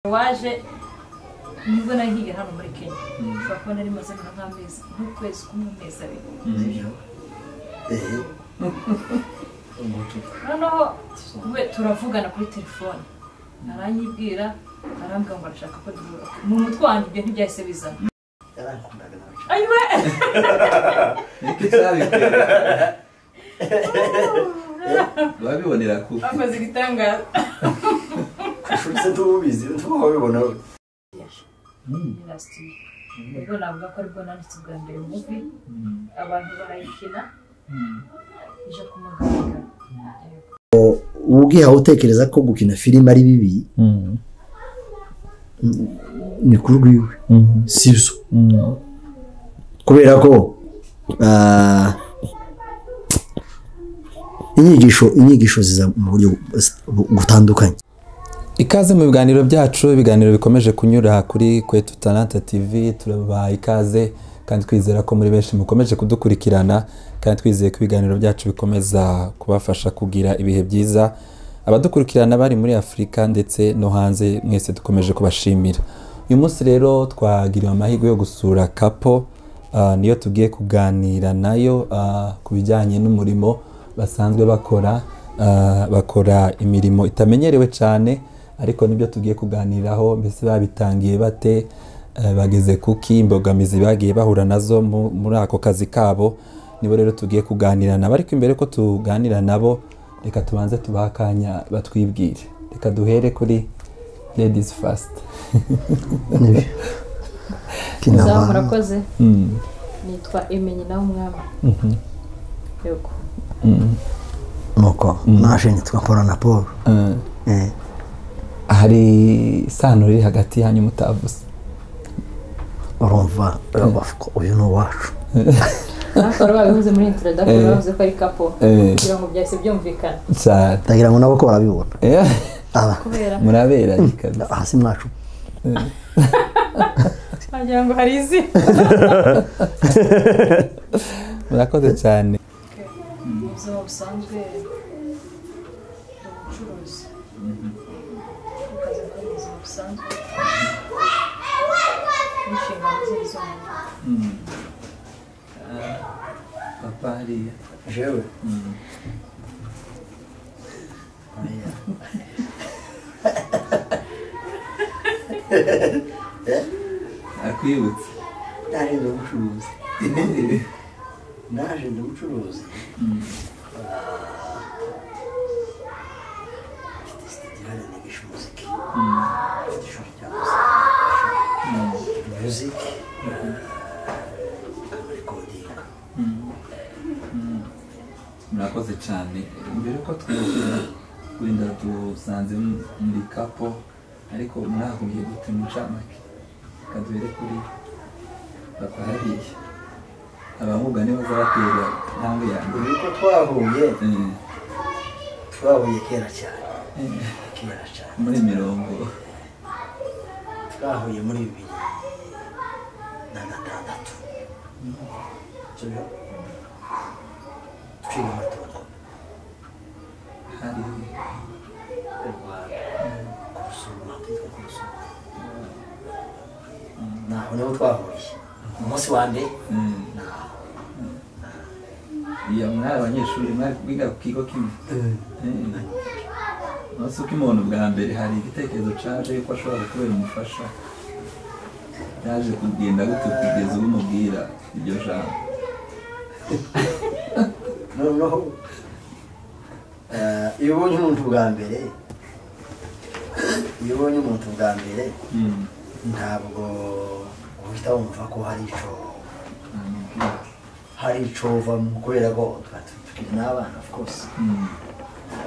waje nibwo nahiye hano muri kenya ushobora kubona nari maze nk'amezi nk'ukwezi kumwe amezi abiri noneho we turavugana kuri telefone aranyibwira arambwira ngo arashaka ko duhura mu mutwe wanjye ibyo ntibyahise bizana yarankundaga nawe cyane ayiwe niko icyabitera babibonera ku bakoze igitangaza ishuri se tubizi tuba wabibona we nyirasiti ubwo navuga ko aribwo nanditse bwa mbere muvi abantu barayikina ije kumugaragara uba ubwihawe utekereza ko gukina filime ari bibi ni kuri rwiwe si byo kubera ko ah, inyigisho inyigisho ziza mu buryo butandukanye ikaze mu biganiro byacu ibiganiro bikomeje kunyura kuri kwetu taranta tv turabaha ikaze kandi twizera ko muri benshi mukomeje kudukurikirana kandi twizeye ko ibiganiro byacu bikomeza kubafasha kugira ibihe byiza abadukurikirana bari muri afurika ndetse no hanze mwese dukomeje kubashimira uyu munsi rero twagiriwe amahirwe yo gusura kapo ah, niyo tugiye kuganira nayo ah, ku bijyanye n'umurimo basanzwe bakora ah, bakora imirimo itamenyerewe cyane ariko nibyo tugiye kuganiraho mbese babitangiye bate eh, bageze kuki imbogamizi bagiye bahura nazo mu- muri ako kazi kabo nibo rero tugiye kuganira nabo ariko imbere ko tuganira nabo reka tubanze tubahe akanya batwibwire reka duhere kuri ladies first Nibyo. Kina Za abantu. murakoze Mm, nitwa emenye nawe umwami mhm, yego mm, nuko nashenye tugakora na paul eh. Eh, hari isano riri hagati yanyu mutavuze urumva urabafwa, uyu ni uwacu nakora babivuze muri introduction Eh. bavuze ko ari kapo Eh. kugira ngo byahise byumvikana cyane ndagira ngo nabo ko barabibona Eh, aba kubera muraberanye kabisa hasi mwacu wagira ngo hari izi murakoze cyane mu buzima busanzwe ubucuruzi akazi ko mu buzima busanzwe n'inshingano ze z'umuntu papa hariya jewe akwibutse naje ndi umucuruzi naje ndi umucuruzi mfite sitirani nigisha umuziki mfite ishuri rya muzika muziki kamarikodinga murakoze cyane mbere ko twinjira wenda dusanze mu- muri kapo ariko mwahuye gute mucamake kaduhere kuri papa hariya abamuga niba bazabatera intambwe yanjye ubu ko twahuye Eh, twahuye kera cyane eh, kera cyane muri mirongo twahuye muri bibiri na gatandatu sibyo twiga muri togo hari mu rwanda ku rusuma twitwa ku rusuma naho niho twahuye umunsi wa mbere eh, naho iya mwari abanyeshuri mwari biga ku kigo kimwe umunsi uko umuntu bwa mbere hari igitekerezo cyaje yuko ashobora kubera umufasha yaje kugenda gute kugeza ubu umubwira iryo jambo noneho eh, iyo ubonye umuntu bwa mbere iyo ubonye umuntu bwa mbere Mm. ntabwo uhita wumva ko hari icyo Amubwira. hari icyo uvamo kubera ko twari tukiri n'abana of course Mm.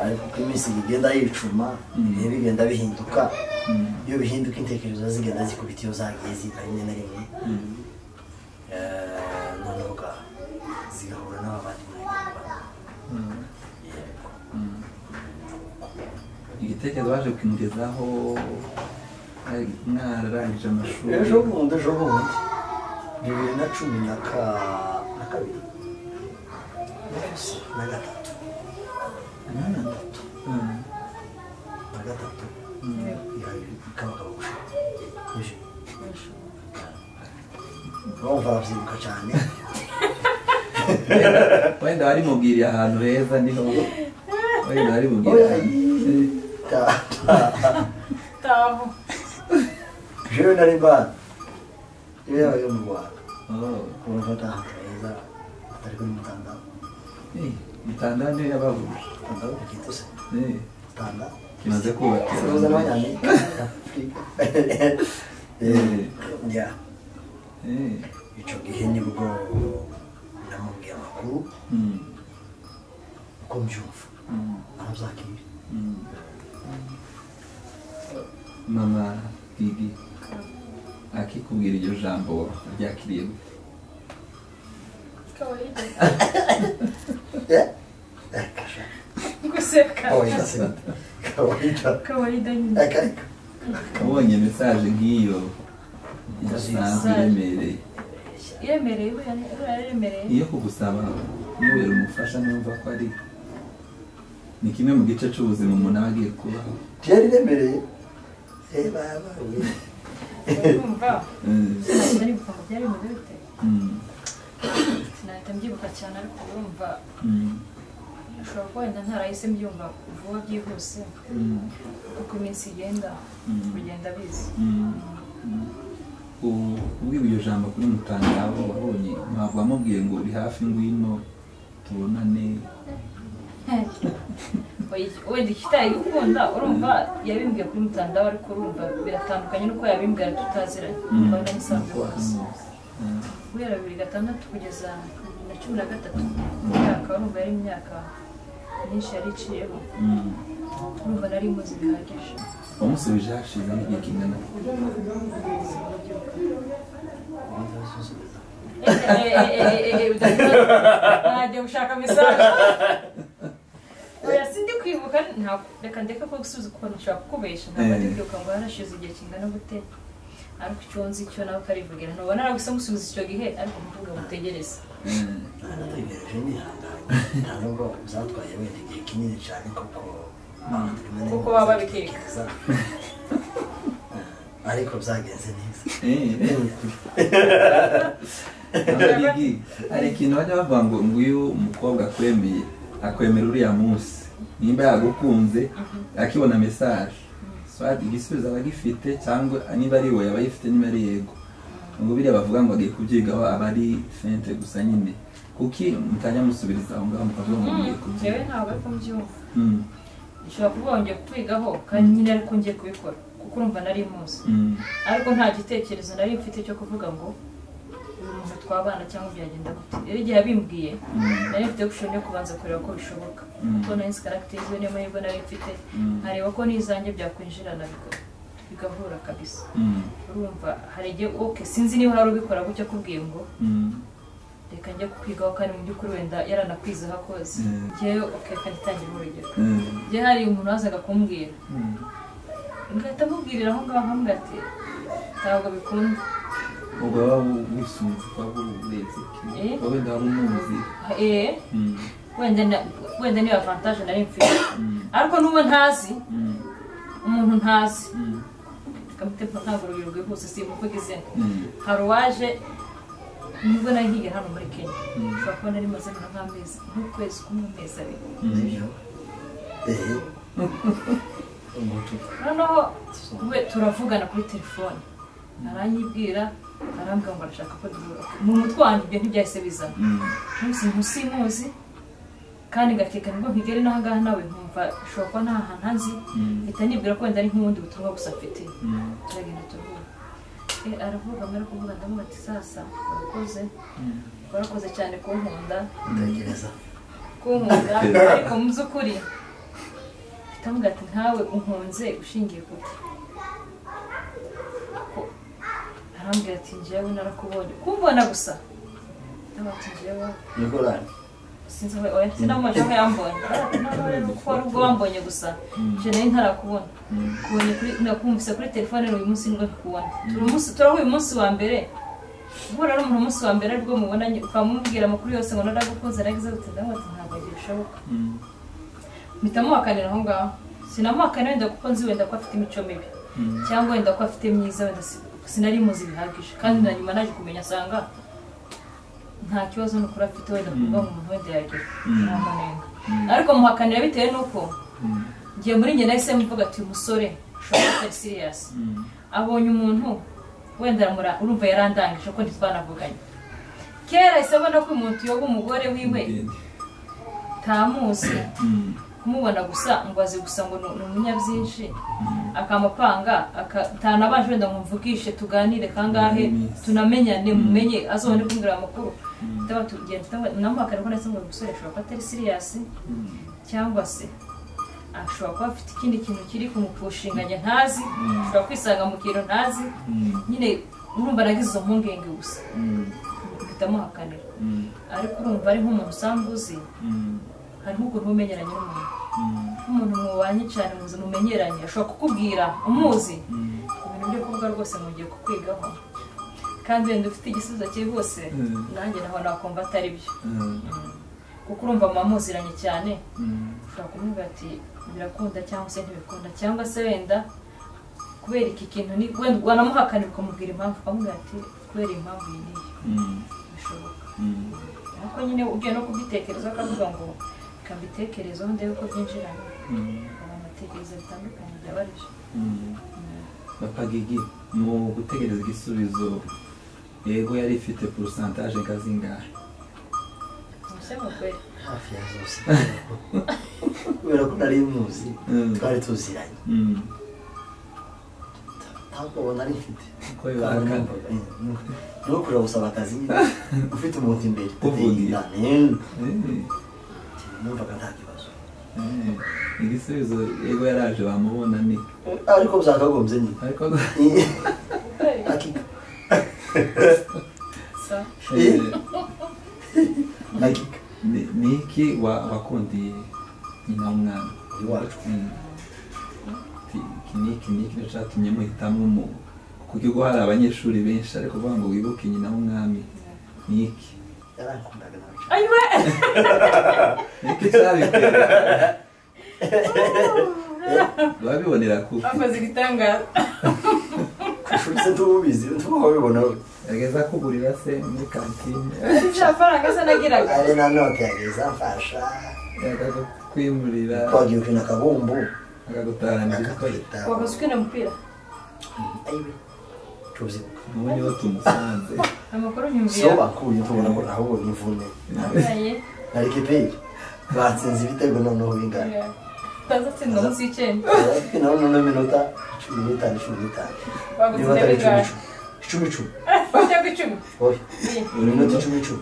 ariko uko iminsi bigenda yicuma Mm. ibihe bigenda bihinduka Mm. iyo bihinduka intekerezo zigenda zikubita iyo zagiye zika rimwe na rimwe Mm. Eh, noneho ugaha zigahura n'abandi muri gahunda Mm. Mm. igitekerezo baje kukimugezaho ari- mwararangije amashuri ejo bundi ejo bundi bibiri na cumi na ka- na kabiri na gatatu Mm. na gatatu Mm. ikabagabo gushaka urumva babyibuka cyane wenda barimubwiriye ahantu heza niho wenda barimubwiriye Oya, ahantu Ta- ta- taho jewe nari mbana iyo yaba yo mu rwanda Oh, urumva atahantu heza atari kuri mutanda eh, mutanda niyo yabahuje mutanda w'urukiko se Eh, mutanda kimaze Uruza kubakira n'abanyamerika Afurika Eh, ya eh, icyo gihe nibwo namubwiye amakuru mm, uko mbyumva mm, ntuzakire mm. mama gigi akikubwira iryo jambo ryakiriye gute kawaida guseka kawaida se kawaida kawaida nyine akareka ubonye mesaje nk'iyo yasanzwe iremereye iremereye iba yaremereye iyo kugusaba nubera umufasha numva ko ari ni kimwe mu gice cy'ubuzima umuntu aba agiye kubaho ryari riremereye eh baba we urumva Eh, sinahita nibuka ngo byari bimeze bite mm, sinahita mbyibuka cyane ariko urumva mm, ushobora kuba wenda ntarahise mbyumva vuba byihuse mm, uko iminsi igenda Mm. bigenda biza mm, mm. U- ubwiwe iryo jambo kuri mutangabo wabonye ntabwo wamubwiye ngo uri hafi ngwino tubonane Oya, wenda ikitaye gukunda urumva yabimbwiye kuri mutandaho ariko urumva biratandukanye n'uko yabimbwira tutaziranye urumva n'umusanzu wose guhera bibiri gatandatu kugeza bibiri na cumi na gatatu imyaka urumva yari imyaka myinshi yari iciyeho urumva nari muzi bihagije wamusubije hashize n'igihe kingana najya gushaka mesaje oya si ndi kwibuka ntabwo reka ndeke ko gusubiza kuko nshobora kukubesha ntabwo ndi kwibuka ngo harashize igihe kingana gute ariko icyo nzi cyo nawe ukarivugira ntubona naragusa musubiza icyo gihe ariko mvuga mutegereze Eh, narategereje nihanganye nta nubwo zatwaye wenda igihe kinini cyane kuko Kuko baba babikeka. babitekereza ariko byagenze neza eh, eh. Abagigi, hari ikintu bajya bavuga ngo nguyu umukobwa akwemeye akwemera uriya munsi nimba yagukunze akibona mesaje Soit igisubizo aba agifite cyangwa niba ari we aba ayifite niba ari yego ngo biriya bavuga ngo agiye kubyigaho aba ari fente gusa nyine kuki mutajya musubiriza aho ngaho mukavuga ngo mugiye njyewe kubyiga ntabwo ariko mbyumva Mm, ushobora kuba wongeye kukwigaho kandi nyine ariko ngiye kubikora kuko urumva nari muzi mm, ariko nta gitekerezo nari mfite cyo kuvuga ngo uyu muntu twabana cyangwa byagenda gute rero igihe yabimbwiye mm, nari mfite gushoni yo kubanza kureba ko bishoboka Mm. kuko nari nzi karagiteri ziwe niyo mahirwe nari mfite Mm. nkareba ko n'izanjye byakwinjirana biga- bigahura kabisa mm, urumva hari igihe oke sinzi niba hari ubikora gutyo akubwiye ngo mm, reka njye kukwigaho kandi mu by'ukuri wenda yaranakwizeho akoze Mm. njyewe oke reka ngitangira urugero mm, njye hari umuntu wazaga kumbwira mm. ngahita amubwirira aho ngaho ambwira ati ntabwo bikunda ubwo waba wisunze waba urebye Eh? wowe ndaba umuzi eee Mm, wenda na- wenda niyo avantage nari mfite mm, ariko n'uwo ntazi mm, umuntu ntazi mm, kamutempa ntabwo urugero rwihuse si muvuga izina mm, hari uwaje nibwo nari nkiye hano muri kenya Mm. ushobora kuba nari maze nka nk'amezi nk'ukwezi kumwe amezi abiri mm. nibyo ehe umuntu noneho we turavugana kuri telefone aranyibwira arambwira ngo arashaka ko duhura mu mutwe wanjye ibyo ntibyahise bizana Mm. munsi ntusimuzi kandi ngakeka nibwo nkigera n'aha ngaha nawe nkumva ushobora kuba nta hantu nzi Mm. mpita nibwira ko wenda ari nk'ubundi butumwa gusa afite Mm. turagenda turavuga Eh, aravuga mbere kuvuga ndamuha ati sasa urakoze Mm. warakoze cyane kunkunda ndatekereza kunkunda ariko mu by'ukuri mpita mubwira ati nkawe unkunze ushingiye kuki Ko- arambwira ati njyewe narakubonye kumbona gusa ndamuha ati njyewe nikorani sinzi aho- oya sinamubonye aho yambonye Aravuga ati, noneho rero kuko wari ubwo wambonye gusa nje nari ntarakubona Mm. kubonye kuri nakumvise kuri telefone uyu munsi nibwo kubona turi umunsi turaho uyu munsi wa mbere guhura n'umuntu umunsi wa mbere aribwo mubonanye ukamubwira amakuru yose ngo naragukunze naragize gute ndavuga ati ntabwo bishoboka Mm. mpita muhakanira aho ngaho sinamuhakanira wenda kuko nzi wenda ko afite imico mibi Mm. cyangwa wenda ko afite myiza wenda si sinari muzi bihagije kandi na nyuma naje kumenya asanga nta kibazo n'ukuri afite wenda kuvuga ngo umuntu wenda yagira nta manenga ariko muhakanira bitewe n'uko ngiye muri njye nahise mvuga ati uyu musore ushobora kuba atari siriyasi abonye umuntu wenda aramura urumva yarandangije ko ntitwanavuganye kera ahise abona ko uyu muntu yoba umugore wiwe ntamuzi kumubona gusa ngo azi gusa ngo ni ni umunyabyinshi akamupanga aka- ntanabanje wenda ngo mvugishe tuganire kangahe tunamenyane mumenye azoba ndi kumbwira amakuru ndaba tugenda namuhakana ko ndetse ngo uyu musore ashobora kuba atari siriyasi cyangwa se ashobora kuba afite ikindi kintu kiri kumupushinganya ntazi ashobora kwisanga mu kintu ntazi nyine urumva nagize izo mpungenge gusa mpita muhakanira ariko urumva ari nk'umuntu usanga uzi hari nk'ukuntu uba umenyeranye n'umuntu nk'umuntu mubanye cyane muzi mumenyeranye ashobora kukubwira umuzi ibintu byo kuvuga rwose mugiye kukwigaho kandi wenda ufite igisubizo cye rwose nanjye naho nakumva atari byo kuko urumva mumamuziranye cyane ushobora kumubwira ati birakunda cyangwa se ntibikunda cyangwa se wenda kubera iki kintu ni wenda wanamuhakanira ukamubwira impamvu ukamubwira ati kubera iyi impamvu iyi niyo bishoboka ariko nyine ugiye no kubitekereza akavuga ngo reka mbitekerezeho ndebe uko byinjirana abantu batekereza bitandukanye byaba ari byo bapagigi mu gutegereza igisubizo yego yari ifite porosantaje ngazingahe mushya mugore hafi ya zose kubera ko nari muzi Mm. twari tuziranye Mm. ntabwo ubu nari mfite Uko bihakana. ni ukurira gusaba akazi nyine ufite umuntu imbere Uvugiye. Amen. Eh, numvaga nta kibazo eh. igisubizo yego yaraje bamubona ni ariko byakagombye nyine ariko Aki- sa eh, akika ni- ni iki wa- wakundiye nyina w'umwana Iwacu. Mm. Ti- iki ni iki ni iki nicyo cyatumye muhitamo mu kuko ubwo hari abanyeshuri benshi ariko kuvuga ngo wibuke nyina w'umwami ni iki yarankundaga nawe ayiwe ni iki cyabitera babibonera kuko bakoze igitangaza ku ishuri se tububizi tubaho bibona we yageza kugurira se muri kantine nta faranga se nagiraga ari na note yageza mfasha akagukwimurira twagiye gukina akabumbu akagutaranira igikoresho akakubita wakoze ukina umupira ayiwe tuzibuka ubundi iyo tumusanze amakuru siyo nyumvira bakuye tubona ko ahubwo ni imvune Ambaye, na rikiperi batsinze ibitego noneho bingana yeah. utazatsindwa munsi y'icyenda ariko nawe noneho minota cumi n'itanu cumi n'itanu bakoze niba atari intabigare icumi icumi icumi cyangwa icumi icumi oya buri minota munota icumi icumi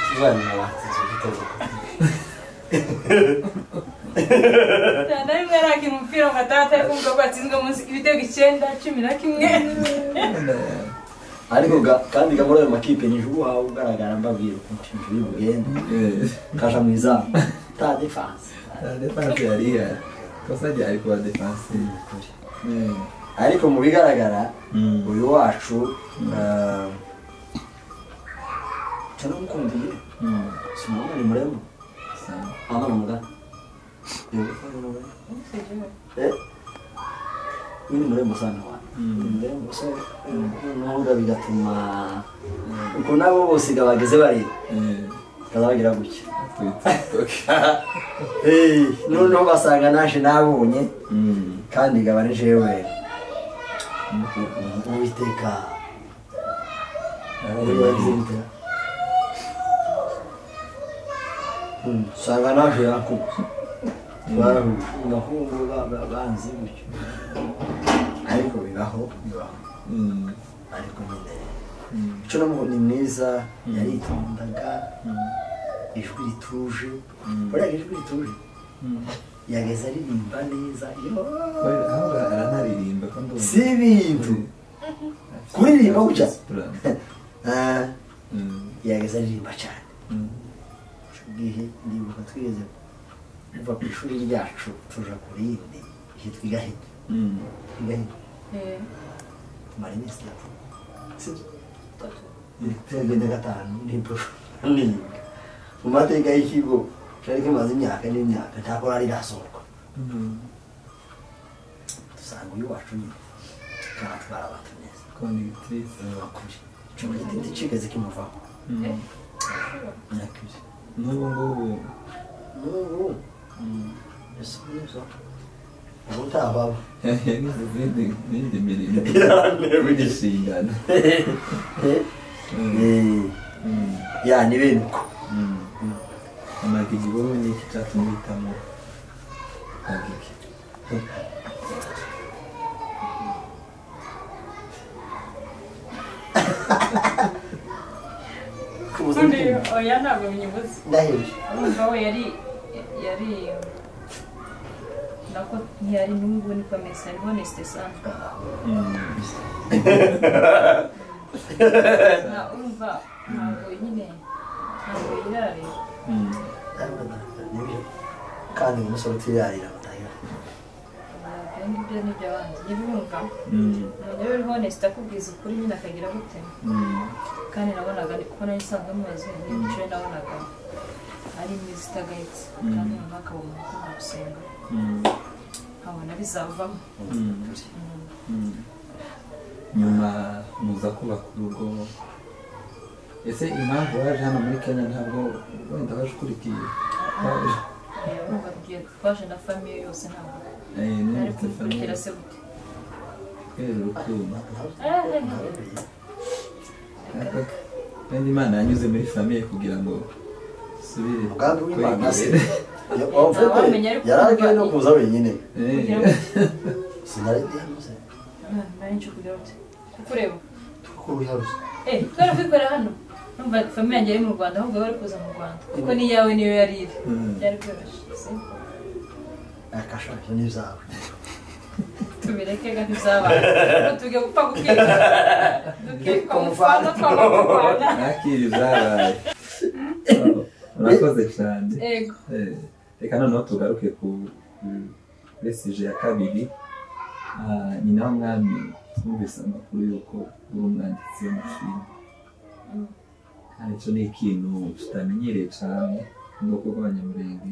tuzanyuma batsinze igitego nta na rimwe yakina umupira ngo ataha atari kumva ko yatsinzwe munsi ibitego icyenda cumi na kimwe ariko ga- kandi ga muri ayo makipe ni ubu wawe ugaragara mbabwira ukuntu injuru y'ubugende kaja mu izamu ta defanse la defanse yari ihari kosa ryari kuba defanse Eh, ariko mu bigaragara Mm. uyu wacu eh, turamukundiye mm, si umuntu ni muremure sana. hano ni umugani Yego, hano ni umugani. Eh, uyu ni muremure sana wanyu ni muremure so noneho bigatuma uko nabo bose ga bageze bareba Eh, kazabagira gutya kuri TikTok. Eh, noneho basanga naje nabonye Mm, kandi ngaba ari jewe uwiteka arareba iyi. uwiteka Hmm, usanga naje yakuba barahuje ngahungu banzi gutyo ariko bibaho bibaho Mm, ariko nyine mm, icyo namuho ni mwiza yaritondaga ijwi rituje buriya ijwi rituje mm. yageze aririmba neza yoo Oya, aho ara- aranaririmba ko ndumva. si ibintu kuririmba gutya Plan. Ah, Mm, yageze aririmba cyane mm, ubwihe ndibuka twigeze kuva ku ishuri ryacu tuja ku rindi hitwa igahita mm. igahita Eh, tumara iminsi itatu sibyo tugenda gatanu nibwo niga mu mateka y'ikigo cari kimaze imyaka n'imyaka ntabwo rari rasohoka Mm, dusanga uyu wacu nyine aratwara abantu neza konegitirize bakuri icyuma gitindi kigaze kimuvaho imyaka ibiri n'ubu ngubu n'ubu mbese neza ubu ntababa yagize izindi n'indi mirimo y'inshingano ya ni bene uko amara igihugu n'iki cyatumye uhitamo kagike kubuza ubundi umutima oya ntabwo binyibuze ndahebye urumva we yari yari nako ntiyari n'ubu niko ameze ari honesite sana nta urumva ntabwo nyine ntabwo yirare nibyo kandi umusore utiyarira batagira ibyo ngibyo ni ibyo abandi ntibirumva umuntu rero uri honesite akubwiza ukuri nyine akagira gute kandi nabonaga ni kuko nari nsanzwe mubazi ni ibiciro nabonaga ari imizi itagayitse kandi noneho akabona umutima gusenga nkabona bizavamo nyuma muza kubaka urugo ese impamvu waje hano muri kenya ntabwo wenda waje ukurikiye waje urumva tugiye twaje na famiye yose ntabwo eh, nari nimutse kumukurikira famiye se gute kubera urukundo Eh, kandi imana yanyuze muri famiye kugira ngo subire umugambi w'imana se kwegera. wavuze ko Ntawamenya ariko yari agiye no kumva- kuza wenyine Eh, sinari ndihemuze nari nje kugira gute kukureba kuko wiharuze eh twari kwikorera hano numva famiye yanjye yari mu rwanda ahubwo bari kuza mu rwanda kuko n'iyawe niyo yari iri byari byoroshye si? akashaje n'ibyawe tubireke gake izabaye tujya gupfa gukirwa dukirwa mu fana twaba mu rwanda nakiri zabaye Oh, urakoze cyane yego Eh, reka noneho tugaruke ku besije ya kabiri Ah, nyina w'umwami twumvise amakuru y'uko uri umwanditsi w'amafilime kandi icyo ni ikintu tutamenyereye cyane mu bwoko bw'abanyamurenge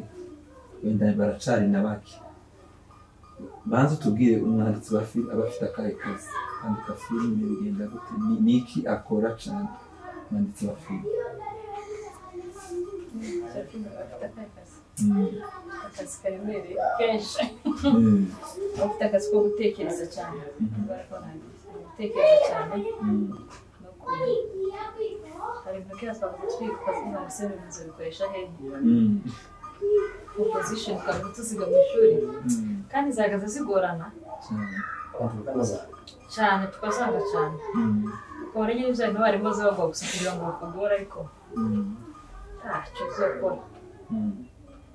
wenda baracari na bake banza utubwire umwanditsi wa filime aba afite akahe kazi kwandika filime bigenda gute Ni- ni iki akora cyane umwanditsi wa filime Mm. akazi karemereye kenshi Mm. bafite akazi ko gutekereza cyane Mhm. gutekereza cyane Mm. no ku hari intoki twavuga twitwa nka musemuzi bikoresha hehe Mm. opposition twari tuziga mu ishuri Mm. kandi zihagaze zigorana cyane. uruganda zawe cyane tukazanga cyane Mm. ukabona nyine ibyo abarimu baza bagomba gusa kugira ngo bakugore ariko Mm. ntacyo uzakora Mm.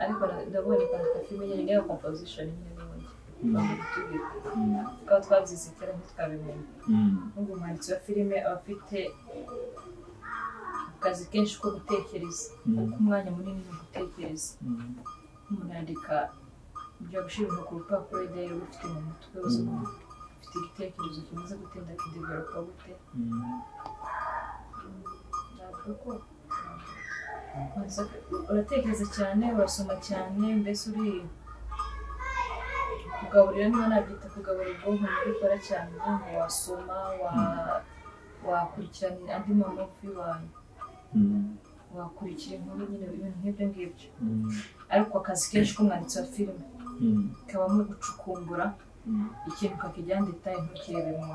ariko na- ndabonye kwandika filime nyine niyo composition nyine n'ubundi bakatubwira Mm. tukaba twabyize kera ntitwabimenya Mm. n'ubwo umwanditsi wa filime aba afite akazi kenshi ko gutekereza Mm. umwanya munini wo gutekereza Mm. umuntu yandika ibyo gushyira ibintu ku rupapuro idahera ufite mu mutwe uzuma ufite igitekerezo kimaze gutinda kideveropa gute Mm. navuga ko ubanza uratekereza cyane urasoma cyane mbese uri kugaburira niba nabyita kugaburira ubwonko ni gukora cyane ubwonko wasoma wa- wakurikirana andi mamofi y'ibanga Mm. wakurikira inkuru nyine ibintu nk'ibyo ngibyo Mm. ariko akazi kenshi k'umwanditsi wa filime Mm. kabamo gucukumbura Mm. ikintu ukakiryandika ntukirebe mu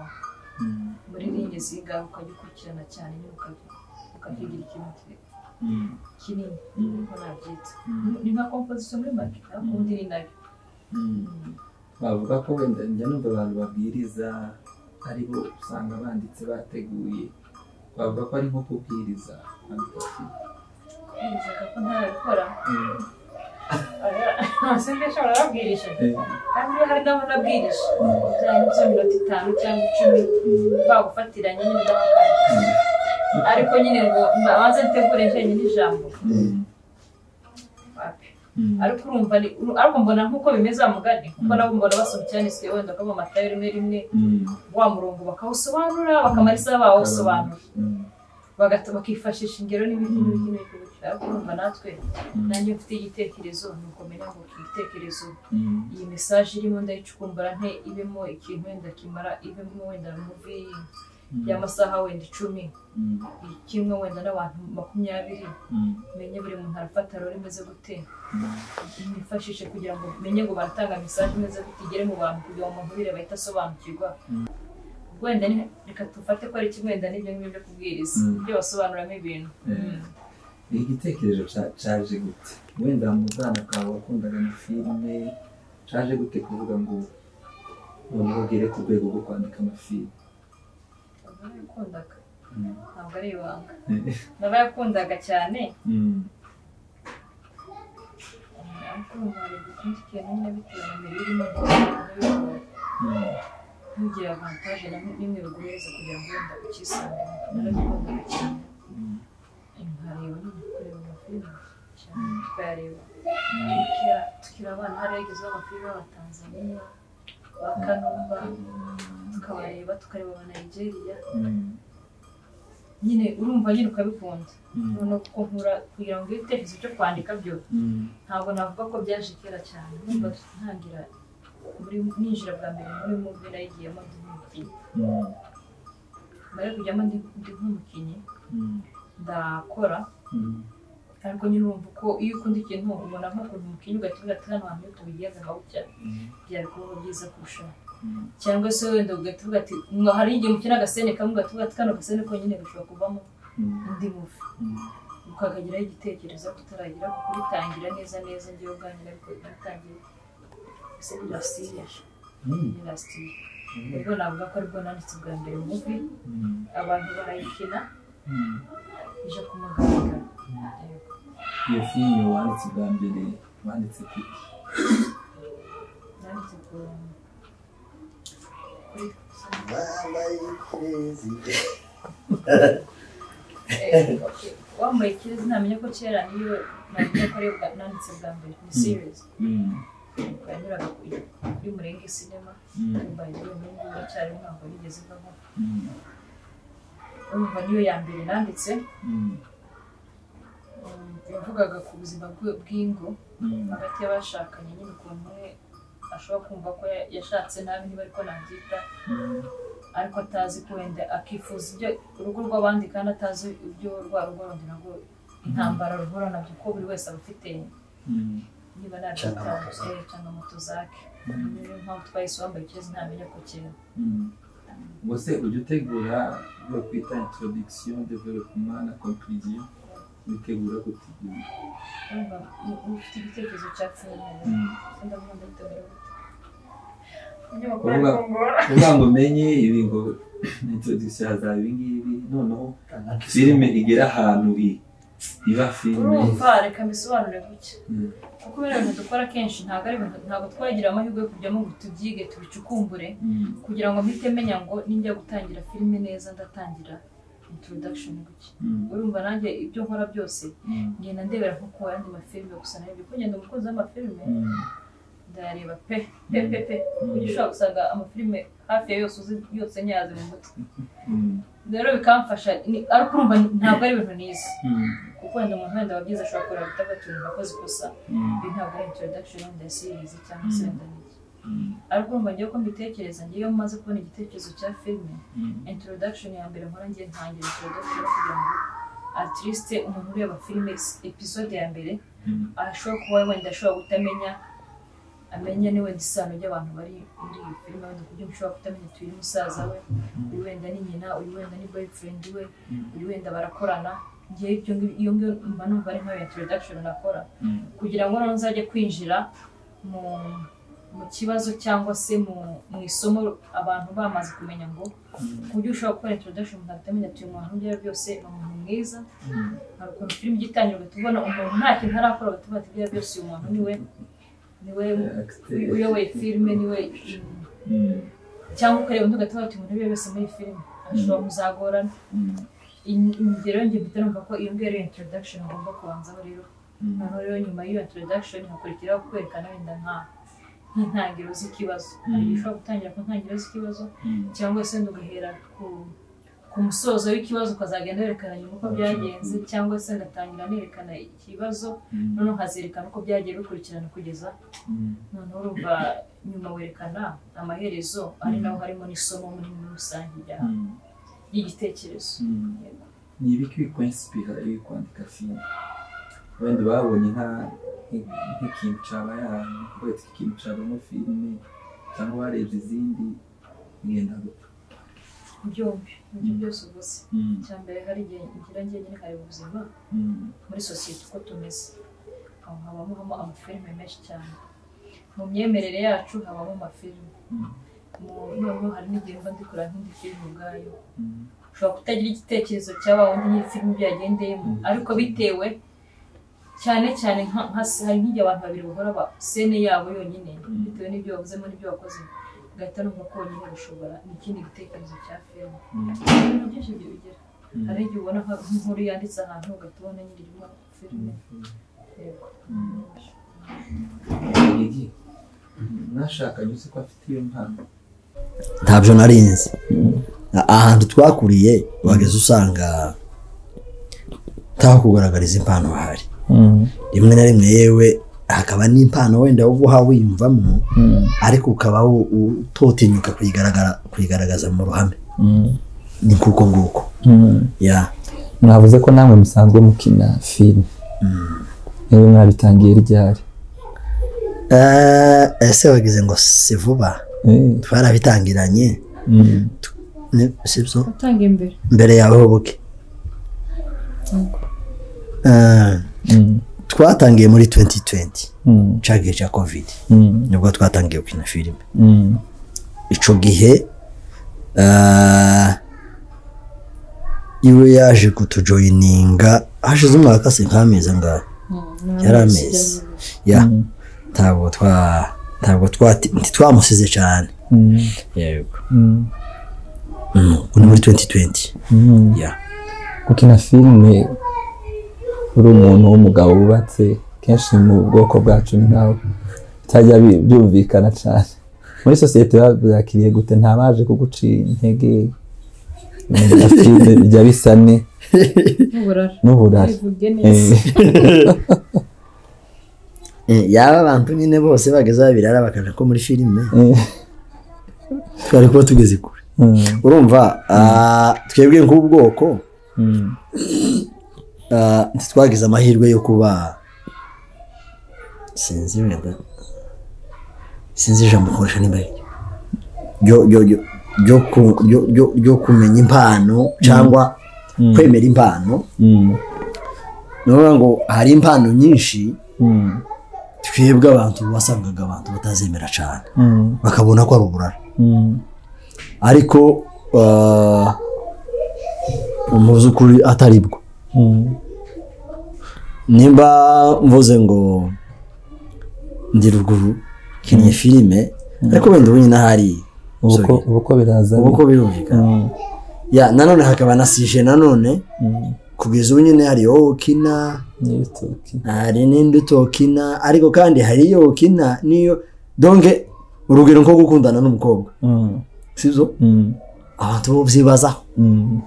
Mm. muri ringi zingaho ukagikurikirana cyane nyine ukabi- ukakigira ikintu ki- Mm. kinini Mm. niko nabyita Mm. ni nka komposition muri make ariko undi ni nayo Mm. bavuga ko wenda njya numva abantu babwiriza ari bo usanga banditse bateguye bavuga ko ari nko kubwiriza kwandika filime. kubwirizaga ko ntabikora Mm. sinzi nshobora babwirisha Eh. kandi iyo hari n'abo nabwirisha byaba ibyo minota itanu cyangwa icumi bagufatira nyine ndabakara ariko nyine ngo mbabanze ntegure njyenyine ijambo Mm. wapi Mm. ariko urumva ni uru- ariko mbona nk'uko bimeze wa mugani kuko nabo mbona basobekeranyije wenda ukaba amatayo rimwe rimwe Mm. wa murongo bakawusobanura bakamara isaha bawusobanura Mm. bagata- bakifashisha ingero n'ibindi n'ibindi n'ibindi ushaka kumva natwe nanjye mfite igitekerezo ni ukumenya ngo iki gitekerezo iyi mesaje irimo ndayicukumbura nte ibemo ikintu wenda kimara ibemo wenda muvi y'amasaha wenda icumi kimwe wenda n'abantu makumyabiri menye buri muntu arafata rero imeze gute nifashishe kugira ngo menye ngo baratanga mesaje imeze gute igere mu bantu kugira ngo umuntu bireba ahite asobanukirwa wenda ni- reka tufate ko ari kimwe wenda n'ibyo ngibyo byo kubwiriza Mm. ibyo basobanuramo ibintu Mm. ni igitekerezo ca- caje gute wenda mu bwana bwawe wakundaga na filime caje gute kuvuga ngo umuntu ugere ku rwego rwo kwandika amafilime Ntabwo narayakundaga Mm. ntabwo ari ibanga n'abayakundaga cyane Mm. ariko ubu hari gukunda ikintu nyine bitewe na mbere irimo Mm. ntugira avantaje na nimwe biguheza kugira ngo wenda ukisange narabikundaga cyane Mm. nkareba nyine kureba amafilime cyane tukayareba Tukira- tukiri abana hariya yagezeho amafilime y'abatanzaniya ba kanumba tukabareba tukareba aba nigeria Mm. nyine urumva nyine ukabikunda Mm. noneho kuko nkura kugira ngo ibitekerezo byo kwandika byo Mm. ntabwo navuga ko byaje kera cyane numva ntangira muri ninjira bwa mbere muri muvi nayigiyemo ndi nk'umukinnyi Mm. mbere kujyamo ndi ndi nk'umukinnyi Mm. ndakora Mm. ariko nyine urumva uko iyo ukunda ikintu ubona nk'ukuntu umukinnyi ugahita ugata hano hantu iyo tubigenza nkawucya byari kuba byiza kurushaho Mm. cyangwa se wenda ugahita uvuga ati "Mwa, hari igihe umukina agasene kamwe ugahita uvuga ati kano gasene konyine gashobora kuvamo Mm. undi muvi Mm. ukakagiraho igitekerezo tutaragira ku kubitangira neza neza ngewe ubwanjye ariko nabitangiye ese ni rasitiye Mm. ni rasitiye ubwo navuga ko aribwo nanditse ubwa mbere muvi Mm. abantu barayikina Mm. ije ku mugaragaro Yego. iyo filime wanditse ubwa mbere wanditse kuki nanditse ku kuri Eh, okay. wambaye ikirezi ntamenya ko kera niyo namenya ko aribwo nanditse bwa mbere ni serious Mm. yanyuraga kuri kuri murenge sinema Mm. yambaye ibyo n'ubu iracyari ntabwo nigeze mvaho Mm. urumva niyo ya mbere nanditse Mm. Mm, yavugaga ku buzima bwe bw'ingo Mm. hagati y'abashakanye nyine ukuntu umwe ashobora kumva ko ya- yashatse nabi niba ariko nabyita Mm. ariko atazi ko wenda akifuza ibyo urugo rw'abandi kandi atazi ibyo rwa rugo rundi narwo intambara ruhura nabyo ko buri wese aba afite Mm. niba nta cyangwa moto zake niyo mpamvu twahise wambaye ikibazo ntamenya ko kera Mm. Ubwo se ujya utegura ibyo twita introduction development na conclusion witegura gute ibyo bintu? urumva u- ufite igitekerezo cya filime Mm. ndavuga ndabitegura Umunyamakuru ari Uvuga- kungora kuvuga ngo umenye ibi ngo introduction hazaba ibi ngibi noneho filime igera ahantu i- iba filime urumva reka mbisobanure gutya Mm. kuko biriya bintu dukora kenshi ntabwo ari ibintu ntabwo twagira amahirwe yo kujyamo ngo tubyige tubicukumbure Mm. kugira ngo mpite menya ngo ninjya gutangira filime neza ndatangira introduction gutya Mm. urumva nanjye ibyo nkora byose Mm. ngenda ndebera nko ku yandi mafilime gusa narebye ko ngenda umukunzi w'amafilime Mm. ndareba pe pe pe pe kuko ushobora gusanga amafilime hafi ya yose uzi yose nyaze mu mutwe Mm. rero bikamfasha ni- ariko urumva ntabwo ari ibintu nize Mm. kuko wenda umuntu wenda wabyize ashobora kureba bitagatunga akoze ikosa Mm. ibi ntabwo ari introduction wenda ya series cyangwa se Mm. wenda n'iki Mm. ariko urumva ngewe ko mbitekereza ngewe iyo maze kubona igitekerezo cya filime Mm. introduction ya mbere nkora ngiye ntangira introduction kugira ngo at least umuntu ureba filime episode ya mbere Mm. ashobora kuba wenda ashobora kutamenya amenya ni wenda isano ry'abantu bari muri iyo filime wenda kuburyo ushobora kutamenya uti uyu ni musaza we uyu wenda ni nyina uyu wenda ni boyfriend we uyu wenda barakorana ngewe ibyo ngibyo iyo ngiyo mba numva ari nka introduction nakora Mm. kugira ngo noneho uzajye kwinjira mu mu kibazo cyangwa se mu, mu isomo abantu bamaze kumenya ngo ku buryo ushobora gukora introduction umuntu atamenya ati uyu muntu ibyo ari byo byose ni umuntu mwiza Mm. hari ukuntu filime ijya itangira ugahita ubona umuntu nta kintu arakora bagahita bati ibyo ari byo byose uyu muntu niwe niwe Acteur. uyoboye filime niwe Mm. cyangwa ukareba undi ugahita bati umuntu ibyo ari byo byose muri iyi filime ashobora muzagorana Mm. In- ingero njye mpita numva ko iyo ngiyo ari introduction ngomba kubanzaho rero Mm. noneho rero nyuma y'iyo introduction hakurikiraho kwerekana wenda nka nk'intangiriro z'ikibazo hari igihe ushobora gutangira ku ntangiriro z'ikibazo Mm. cyangwa se wenda ugahera ku ku musozo w'ikibazo ukazagenda werekana nyuma uko byagenze cyangwa se ngatangira nerekana ikibazo noneho nkazirikana uko byagiye bikurikirana kugeza noneho urumva nyuma werekana amaherezo ari naho harimo n'isomo muri muri rusange rya- ry'igitekerezo ni ibiki bikora insipira iyo uri kwandika filime wenda babonye nka- nk'ikintu cyaba yahantu kubera ikintu cyabamo filime cyangwa warebye izindi ngenda gupfa byombi ibyo byose uvuze Mm. icya mbere hari igihe ngira njyenyine nkareba ubuzima Mm. muri sosiyete uko tumeze aho habamo habamo amafilime menshi cyane mu myemerere yacu habamo amafilime Mm. Mu- noneho hari n'igihe mba ndi kureba nk'indi filime ubwayo Mm. ushobora kutagira igitekerezo cyaba wundi n'ifilimi byagendeyemo ariko bitewe cyane cyane nka- nka se- hari nk'igihe abantu babiri bahora ba sene yabo yonyine bitewe n'ibyo bavuzemo n'ibyo bakoze ugahita numva ko wonyine gushobora ni ikindi gitekerezo cya filime ibintu byinshi bigira hari igihe ubona nka- nk'inkuru yanditse ahantu ugahita ubona nyiri irimo filime yego Gigi, mwashakanye uzi ko afite iyo mpano ntabyo narinzi ahantu twakuriye wageze usanga ntakugaragariza impano hari rimwe na rimwe yewe hakaba n'impano wenda uba uha wiyumvamo ariko ukaba wo- utotinyuka kuyigaragara kuyigaragaza mu ruhame ni kuko nguko ya mwavuze ko namwe musanzwe mukina filime niba mwabitangiye ryari Eh, ese wagize ngo si vuba Eh, twarabitangiranye mm. ni- si byo utanga imbere mbere yawe hoboke Eh, Mm. twatangiye muri 2020 Mm. cya gihe cya kovidi Mm. nibwo twatangiye gukina filime Mm. icyo gihe eh, iwe yaje kutujoyininga hashize umwaka se nk'amezi angahe yari amezi ya ntabwo twa ntabwo twati- ntitwamusize cyane Mm. yego Mm. Mm, ni muri 2020 Mm. ya gukina filime uri umuntu w'umugabo wubatse kenshi mu bwoko bwacu ni nkaho bitajya bi- byumvikana cyane muri sosiyete babyakiriye gute nta baje kugucira intege ibintu bya filime bijya bisa ne n'uburara n'uburari bivuge Eh, neza Eh, yaba abantu nyine bose bageze aho birara bakajya ko muri filime eh, twari kuba tugeze kure mm, urumva ah, twebwe nk'ubwoko mm, ah, ntitwagize amahirwe yo kuba sinzi wenda sinzi ijambo ukoresha nimba ari ryo ryo- ryo- ryo ku- ryo- ryo- ryo kumenya impano cyangwa kwemera impano mm, ni ukuvuga ngo hari impano nyinshi mm, twebwe abantu wasangaga abantu batazemera cyane mm, bakabona ko ari uburara mm, ariko ah, mu by'ukuri atari bwo mm, nimba mvuze ngo ndi ruguru kinnye filime ariko wenda ubu nyine ahari ubuko ubuko biraza ubu ko birumvikana Mm, ya nanone hakaba na sije nanone mm, kugeza ubu nyine hari wowe ukina n'ibitoki hari n'indi utokina ariko kandi hari iyo ukina n'iyo donge urugero nko gukundana n'umukobwa Mm, sibyo mm, abantu bo byibazaho mm,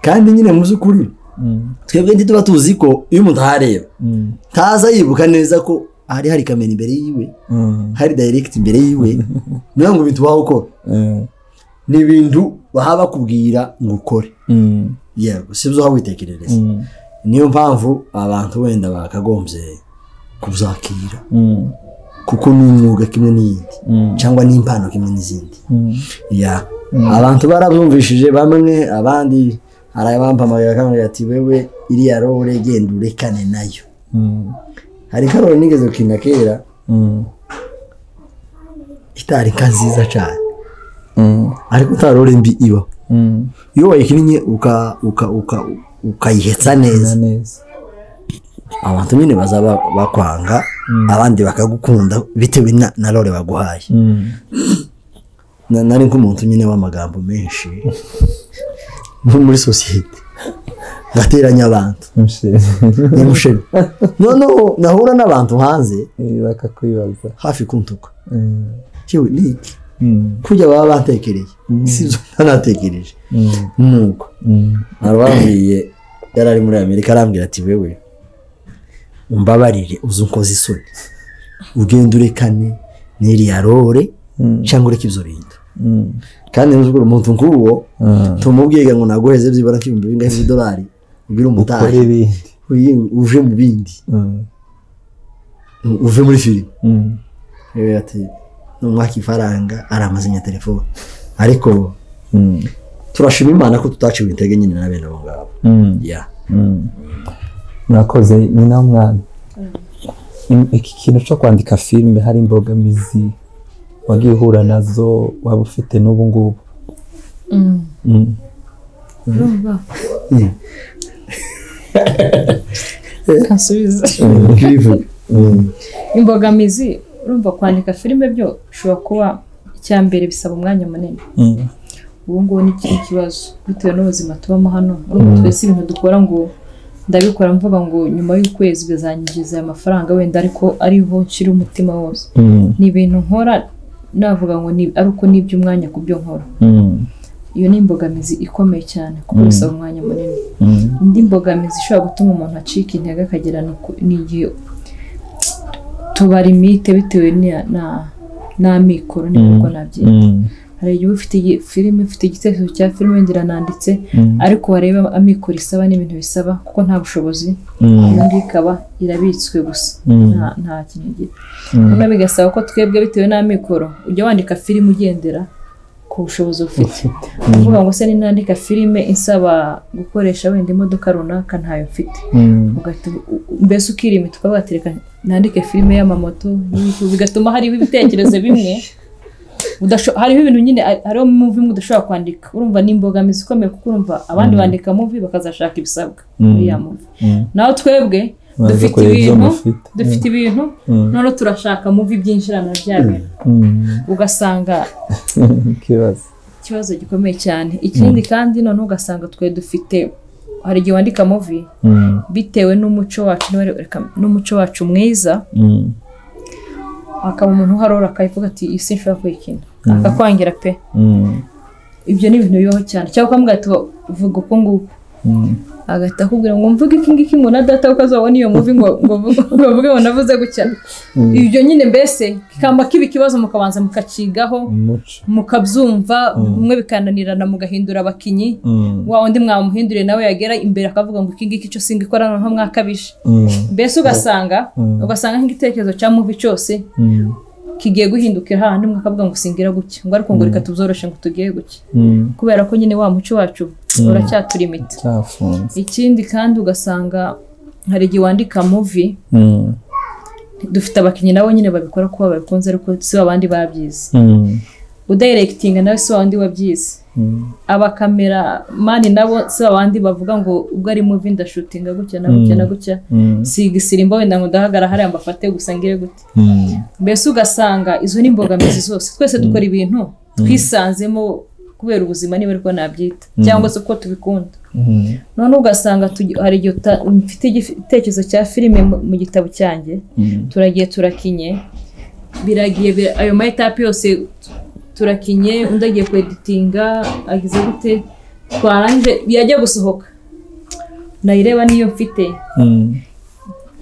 kandi nyine mu by'ukuri mm, twebwe ntituba tuzi ko iyo umuntu ahareba mm, ntaza yibuka neza ko hari hari kamera imbere yiwe mm, hari direct imbere yiwe niyo ngo ibintu ubaho ukora eh, ni ibintu baba bakubwira ngo ukore mm, yego si byo waba witekerereza mm, niyo mpamvu abantu wenda bakagombye kuzakira mm, kuko ni umwuga kimwe n'iyindi mm, cyangwa ni impano kimwe n'izindi mm. ya abantu barabyumvishije bamwe abandi hari abampamagaye bakambwira ati wewe iriya role genda urekane nayo Mm, hari karori nigeze gukina kera mm, itari inka nziza cyane mm, ariko nta role mbi ibaho mm. iyo wayikinnye uka- uka- uka- ukayihetsa neza Na neza abantu nyine bazaba bakwanga abandi bakagukunda bitewe na, na role baguhaye Mm, Na- nari nk'umuntu nyine w'amagambo menshi nko muri sosiyete ngateranya abantu mushimye. ni musheri noneho nahura n'abantu hanze Eh, bakakwibaza hafi kuntuka Mm, yewe ni iki kujya baba batekereye si zo ntanatekereje nuko arabambwiye yari ari muri amerika arambwira ati wewe umbabarire uzi unkoze isoni ugenda urekane n'iriya rore cyangwa ureke ibyo bintu kandi nuzugura umuntu nk'uwo tumubwiga ngo naguheze byibura nk'ibihumbi bingahe by'idolari ubwire ukora umutahe ibindi uyi- uje mu bindi Mm. uve muri filime Mm. Rero ati numwaka ifaranga aramazanya telefone ariko Mm. turashima imana ko tutaciwe intege nyine na bene abo ngabo Mm. ya Mm. murakoze ni nawe mwana Mm, iki kintu cyo kwandika filime hari imbogamizi wagiye uhura nazo waba ufite n'ubu ngubu Mm. kasubiza imbogamizi urumva kwandika filime byo bishobora kuba icya mbere bisaba umwanya munini Mm. ubu ngubu ni kiri kibazo bitewe n'ubuzima tubamo hano urumva twese ibintu dukora ngo ndabikora mvuga ngo nyuma y'ukwezi bizanyinjiza aya mafaranga wenda ariko ariho nshyira umutima wose Mm. ni ibintu nkora navuga ngo ni ari uko ni iby'umwanya ku byo nkora Mm. iyo ni imbogamizi ikomeye cyane kuko bisaba umwanya munini Mm. indi mbogamizi ishobora gutuma umuntu acika intege akagira ni uku- ni igihe tuba limite bitewe na- na- n'amikoro n'ibigo nabyita Mm. hari igihe uba ufite igi- filime ufite igitekerezo cya filime wenda irananditse ariko wareba amikoro isaba n'ibintu bisaba kuko nta bushobozi Mm. iyo ngiyo ikaba irabitswe gusa Mm. nta- nta kintu igira noneho bigasaba ko twebwe bitewe n'amikoro ujya wandika filime ugendera ku bushobozi ufite uvuga ngo se ninandika filime insaba gukoresha wenda imodoka runaka ntayo mfite Mm. ugahita u- u- mbese ukirima tukavuga ati reka nandike filime y'amamoto y'ibiki." bigatuma hariho ibitekerezo bimwe udasho- hariho ibintu nyine ari- hariho muvi imwe udashobora kwandika urumva ni imbogamizi ikomeye kuko urumva abandi bandika muvi bakazashaka ibisabwa muri ya muvi Mm. naho twebwe Baza dufite kureba ibyo ibintu mufite. dufite ibintu Mm. noneho turashaka muvi byinjirana bya bintu Mm. ugasanga ikibazo ikibazo gikomeye cyane ikindi kandi noneho ugasanga twe dufite hari igihe wandika muvi Mm. bitewe n'umuco wacu niba- reka- n'umuco wacu mwiza Mm. hakaba umuntu uharora akavuga ati iyi si nshobora kuyikina akakwangira pe Mm. ibyo ni ibintu bibaho cyane cyangwa ukavuga ati vuga uku nguku Mm. agahita akubwira ngo mvuge iki ngiki ngo na data kuko azabona iyo muvi ngo ngo vuge- ngo avuge ngo navuze gutya ibyo nyine mbese kikamba kiba ikibazo mukabanza mukacigaho umuco mukabyumva bimwe bikananirana mugahindura abakinnyi Mm. wa undi mwamuhinduriye nawe yagera imbere akavuga ngo iki ngiki cyo singikora noneho mwakabije Mm. mbese ugasanga ugasanga nk'igitekerezo cya muvi cyose Mm. kigiye guhindukira hahandi mwakavuga ngo singira gutya ngo ariko ngo reka tubyoroshe ngo tugire gutya Mm. kubera ko nyine wa muco wacu uracyatura imiti cyafunze ikindi kandi ugasanga hari igihe wandika muvi Mm. dufite abakinnyi nabo nyine babikora kuba babikunze ariko si babandi babyize Mm. udayirekitinga nawe si wabandi wabyize Mm. abakameramani nabo si babandi bavuga ngo ubwo ari muvi ndashutinga gutya na gutya na gutya Mm. siga isirimbo wenda ngo ndahagara hariya mbafate gusa ngire gutya Mm. mbese ugasanga izo ni imbogamizi zose twese dukora ibintu twisanzemo kubera ubuzima niba ariko nabyita cyangwa se uko tubikunda Mm. noneho ugasanga tugi- hari igihe uta- mfite igitekerezo cya filime mu- mu gitabo cyanjye Mm. turagiye turakinye biragiye bira- ayo ma etape yose turakinye undi agiye kweditinga agize gute twarangije yajya gusohoka nayireba niyo mfite Mm.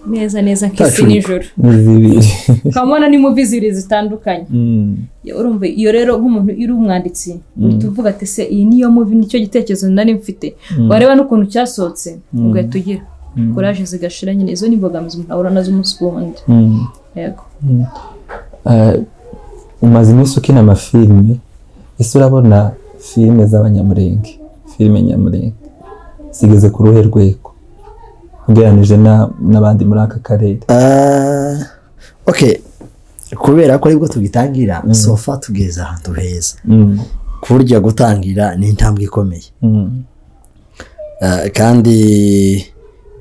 neza neza nk'isi Tacuruka. nijoro Ni zibiri ukabona ni muvi zibiri zitandukanye Mm. Ya, urumva iyo rero nk'umuntu uri umwanditsi uhita uvuga ati se iyi niyo muvi nicyo gitekerezo nari mfite wareba n'ukuntu cyasohotse ugahita ugira kuraje zigashira nyine izo ni imbogamizi umuntu ahura nazo umunsi ku wundi Mm. yego Eh, umaze iminsi ukina amafilime ese urabona filime z'abanyamurenge filime nyamurenge zigeze ku ruhe rwego ugereranije na- n'abandi muri aka karere Ah, ok kubera ko aribwo tugitangira sofa tugeze ahantu heza Mm. ku buryo gutangira ni intambwe ikomeye Mm. Ah, kandi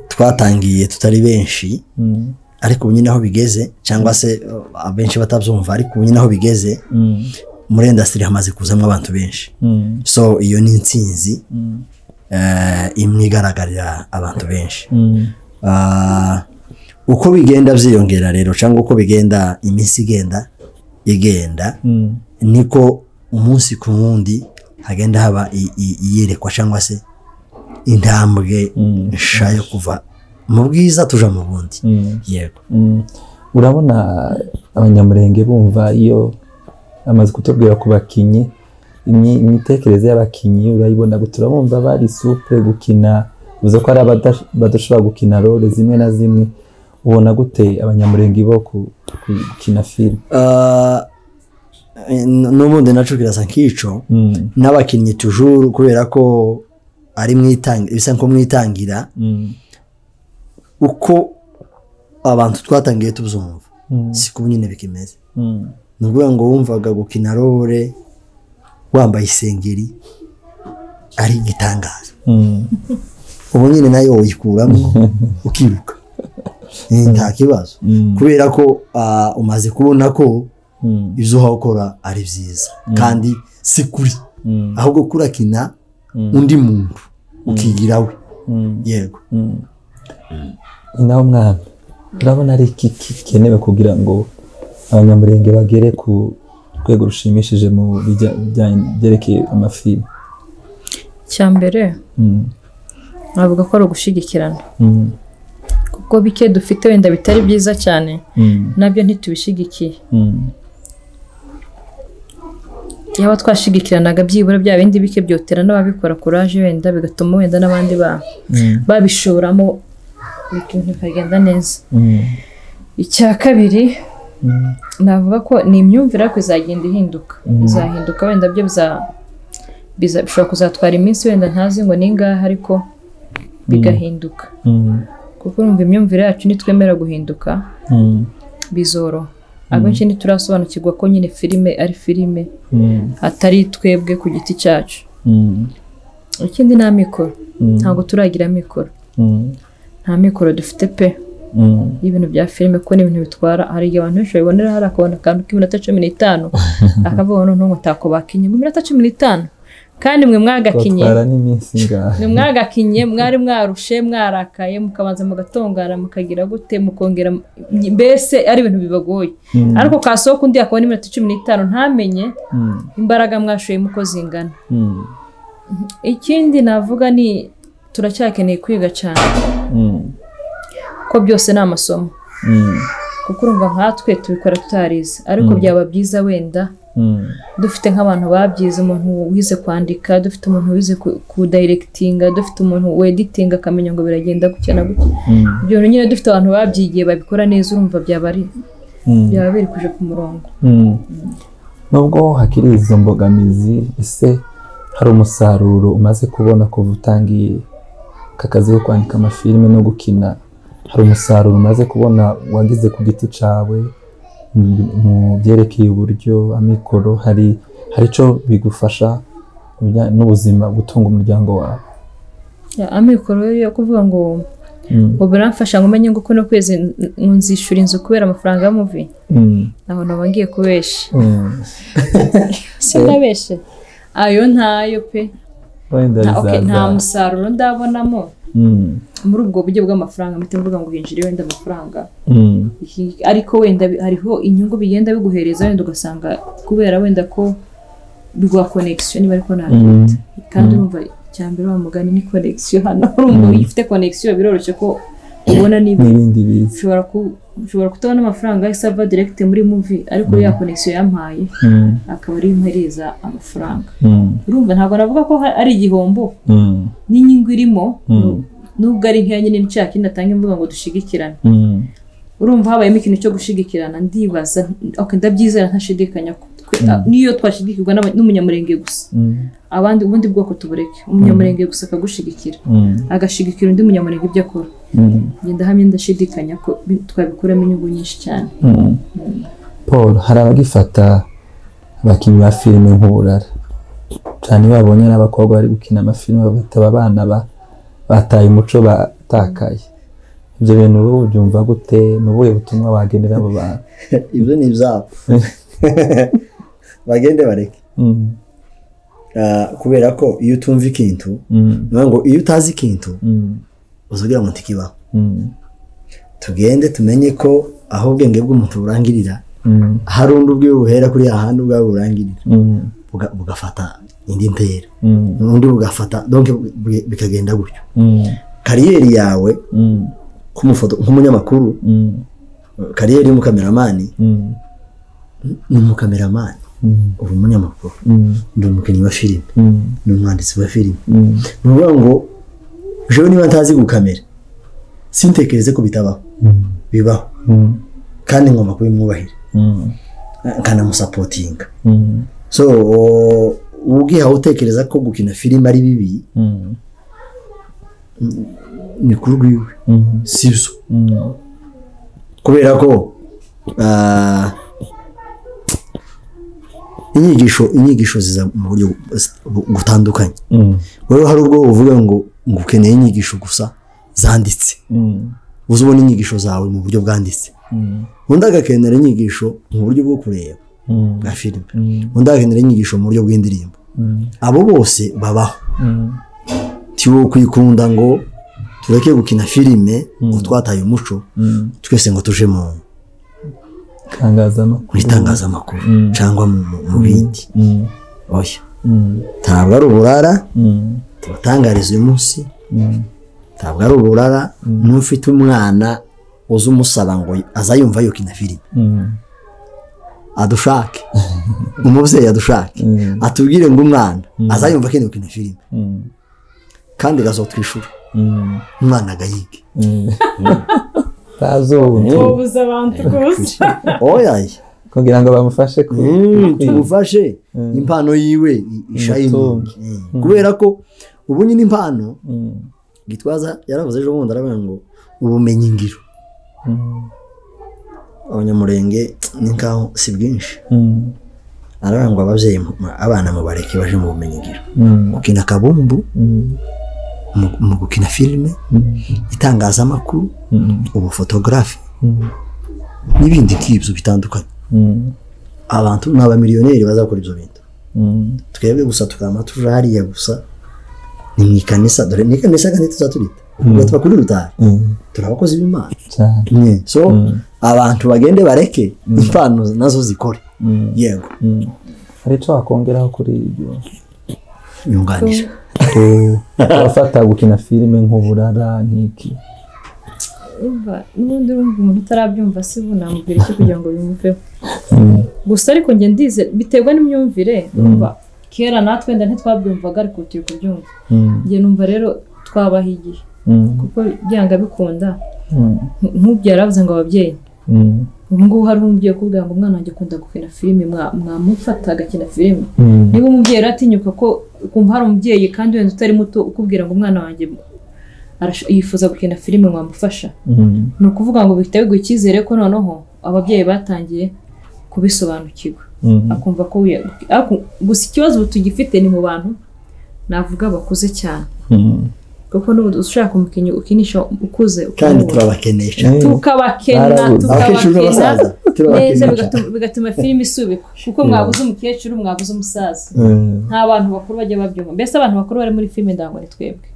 twatangiye tutari benshi Mm. ariko ubu nyine aho bigeze cyangwa se uh, abenshi batabyumva ariko ubu nyine aho bigeze Mm. muri indasitiri hamaze kuzamo abantu benshi Mm. so iyo ni intsinzi Mm. eh, imwe igaragarira abantu benshi Mm. Ah, uko bigenda byiyongera rero cyangwa uko bigenda iminsi igenda igenda Mm. niko umunsi ku wundi hagenda haba i- i- iyerekwa cyangwa se intambwe nshya yo kuva mu bwiza tuja mu bundi yego Mm. urabona abanyamurenge bumva iyo amaze kutubwira ku bakinnyi imyi- imitekerereze y'abakinnyi urayibona gusa urabumva bari supure gukina bivuze ko ari abada- badashobora gukina role zimwe na zimwe ubona gute abanyamurenge bo ku- ku- gukina filime Ah, eh, n'ubundi naco kirasa nk'icyo Mm, n'abakinnyi tujuru kubera ko ari mwitangira bisa nko mwitangira mm, uko abantu twatangiye tuzumva siko ubu nyine bikimeze mm, ni ukuvuga ngo wumvaga gukina rore wambaye isengeri ari igitangaza mm, ubu nyine nayo uyikuramo ukiruka Eh, nta kibazo mm, kubera ko ah, umaze kubona ko mm, ibyo uhakora ari byiza kandi si kuri mm, ahubwo kurakina Mm. undi muntu ukigira we mm, yego mm. ni nawe mwana urabona ari iki gikenewe kugira ngo abanyamurenge bagere ku rwego rushimishije mu bijya- bijyanye- byerekeye amafilime icya mbere Mm, navuga ko ari ugushyigikirana mm, kuko bike dufite wenda bitari byiza cyane mm, nabyo ntitubishyigikiye mm, yaba twashigikiranaga byibura bya bindi bike byotera n'ababikora kuraje wenda bigatuma wenda n'abandi ba- mm, babishoramo ibintu bikagenda neza mm, icya kabiri mm, navuga ko ni imyumvire ariko izagenda ihinduka izahinduka wenda byo biza- biza- bishobora kuzatwara iminsi wenda ntazi ngo ni ingahe ariko bigahinduka mm, kuko urumva imyumvire yacu nitwemera guhinduka mm, bizoroha abenshi ntiturasobanukirwa ko nyine filime ari filime mm, atari twebwe ku giti cyacu mm, ikindi nta mikoro Mm. ntabwo turagira mikoro mm, nta mikoro dufite pe mm, y'ibintu bya filime kuko ni ibintu bitwara hari igihe abantu benshi babibonera hari akabona akantu k'iminota cumi n'itanu akavuga noneho umutako bakinye mu minota cumi n'itanu kandi mwe mwagakinye twatwara n'iminsi ingahe mwe mwagakinye mwari mwarushe mwarakaye mukabanza mugatongana mukagira gute mukongera mbese ari ibintu bibagoye Mm. ariko kasohoka undi akabona iminota cumi n'itanu ntamenye Mm, imbaraga mwashoyemo uko zingana mm, ikindi navuga ni turacyakeneye kwiga cyane mm, ko byose ni amasomo mm, kuko urumva nkatwe tubikora tutarize ariko byaba byiza wenda mm, dufite nk'abantu babyize umuntu wize kwandika dufite umuntu wize ku- kudayirekitinga dufite umuntu weditinga akamenya ngo biragenda gutya na gutya mm, ibyo bintu nyine dufite abantu babyigiye babikora neza urumva byaba ari mm. byaba biri kuje ku murongo Mm. nubwo hakiri izo mbogamizi ese hari umusaruro umaze kubona kuva utangiye aka kazi ko kwandika amafilime no gukina hari umusaruro umaze kubona wagize ku giti cyawe mu- mu byerekeye uburyo amikoro hari hari icyo bigufasha mu bijyanye n'ubuzima gutunga umuryango wawe Ya, amikoro rero yo kuvuga ngo Mm, ubu biramfasha ngo umenye ngo uko no kwezi n- nzishyura inzu kubera amafaranga y'umuvi mm, ntaho naba ngiye kubesha mm. sinabeshe ayo ntayo pe wenda Nta- okay, bizaza nta musaruro ndabonamo Mm, muri ubwo buryo bw'amafaranga mpita mvuga ngo hinjire wenda amafaranga mm, Iki- ariko wenda bi- hariho inyungu bigenda biguhereza wenda ugasanga kubera wenda ko rwa connection niba ariko nta mm, kandi urumva icya mbere wa mugani ni connection hano urumva iyo ufite connection biroroshye ko ubona niba n'ibindi biza ushobora ku- ushobora kutabona amafaranga yahise ava direct muri movie ariko ya connection yampaye Mm, akaba ariyo impereza amafaranga mm, urumva ntabwo navuga ko ha- ari igihombo mm, n'inyungu irimo Mm. nubwo ari nkeya nyine nshaka ikindi atanga imbuga ngo dushigikirane mm. urumva habayemo ikintu cyo gushigikirana ndibaza okay, ndabyizera ntashidikanya ko twe- a- n'iyo twashidikirwa n'aba- n'umunyamurenge gusa Mm, abandi ubundi bwoko tubureke umunyamurenge gusa akagushigikira mm, agashigikira undi munyamurenge ibyo akora mm, ngenda hamwe ndashidikanya ko bi- twabikuramo inyungu nyinshi cyane mm. paul hari abagifata abakinnyi ba filime nk'uburara cyane iyo babonye n'abakobwa bari gukina amafilime bagataba abana ba- bataye umuco batakaye ibyo bintu wowe ubyumva gute ni ubuhe butumwa wagenera abo bantu ibyo ni ibyabo bagende bareke Mm, Ah, kubera ko iyo utumva ikintu mm, ni ukuvuga ngo iyo utazi ikintu mm, uzugira ngo ntikibaho mm, tugende tumenye ko aho ubwenge bw'umuntu burangirira hari undi ubwiwe buhera kuri hahandi ubwawe burangirira buga- bugafata indi ntera undi bugafata donc bi- bikagenda gutyo kariyeri yawe nk'umufoto nk'umunyamakuru kariyeri y'umukameramani ni umukameramani uri umunyamakuru ndi umukinnyi wa filime ni umwanditsi wa filime ni ukuvuga ngo ejo niba ntazi gukamera sintekereze ko bitabaho bibaho kandi ngomba kubimwubahira nkanamusapotinga so ubwihawe utekereza ko gukina filime ari bibi ni ku rwiwe si byo kubera ko ah, inyigisho inyigisho ziza mu buryo bu- butandukanye wowe hari ubwo uvuga ngo ngo ukeneye inyigisho gusa zanditse uza ubona inyigisho zawe mu buryo bwanditse undi agakenera inyigisho mu buryo bwo kureba bwa filime undi agakenera inyigisho mu buryo bw'indirimbo abo bose babaho ti wowe kwikunda ngo tureke gukina filime ngo twataye umuco twese ngo tuje mu mu itangazamakuru itangazamakuru Mm. cyangwa mu- mu- mu bindi Mm, oya mm, ntabwo ari uburara mm, tubatangariza uyu munsi mm, ntabwo ari uburara n'ufite umwana uza umusaba ngo azayumva yuko ina filime mm, adushake umubyeyi adushake mm, atubwire ngo umwana azayumva akenda gukina filime mm, kandi gazotwishyura mm, umwana agayige mm. Utazuba. wobuza abantu rwose oya kugira ngo bamufashe ku tumufashe impano yiwe i- ishayingi Umutunge. Mm. kubera ko ubu nyine impano Mm, gitwaza yaravuze ejo bundi aravuga ngo ubumenyi ngiro mm, abanyamurenge ni nkaho si bwinshi mm, aravuga ngo ababyeyi mu- abana mubareke baje mu bumenyi ngiro mm, gukina kabumbu mm, mu- mu gukina filime itangazamakuru mm, ubufotogarafi mm, n'ibindi nk'ibyo bitandukanye mm, abantu ni abamiliyoneri bazakora ibyo bintu mm, twebwe gusa tukaba tuje hariya gusa ni mu ikanisa dore ni ikanisa kandi tuza turita ubwo tuba kuri rutari mm, turi abakozi b'imana cyane. so abantu bagende bareke impano nazo zikore Mm, yego mm. hari icyo wakongeraho kuri ibyo nyunganisha abafata gukina filime nk'uburara nk'iki urumva n'ubundi urumva umuntu utarabyumva si ubu namubwira iki kugira ngo bimveho gusa ariko njye ndize biterwa n'imyumvire urumva kera natwe wenda ntitwabyumvaga ariko turi kubyumva Mm, njye numva rero twabaha igihe mm, kuko byanga bikunda mm, nk- nk'ubyo yaravuze ngo ababyeyi mm, ubu ngubu hari umubyeyi ukubwira ngo umwana wanjye akunda gukina filime mwa- mwamufata agakina filime mm, niba umubyeyi rero atinyuka ko ukumva hari umubyeyi kandi wenda utari muto ukubwira ngo umwana wanjye arash- yifuza gukina filime mwamufasha mm, ni ukuvuga ngo bifite biguha icyizere ko noneho ababyeyi batangiye kubisobanukirwa mm, akumva ko wiya- ariko gusa ikibazo ubu tugifite ni mu bantu navuga bakuze cyane mm. kuko n'ubu ushaka umukinnyi ukinisha ukuze kandi ukamubona. turabakenesha Eh, tukabakena Barabuze. abakecuru n'abasaza tukabakena neza turabakenesha bigatuma- bigatuma filime isubikwa kuko mwabuze umukecuru mwabuze umusaza eh, nta bantu bakuru bajya babyumva mbese abantu bakuru bari muri filime ndago ni twebwe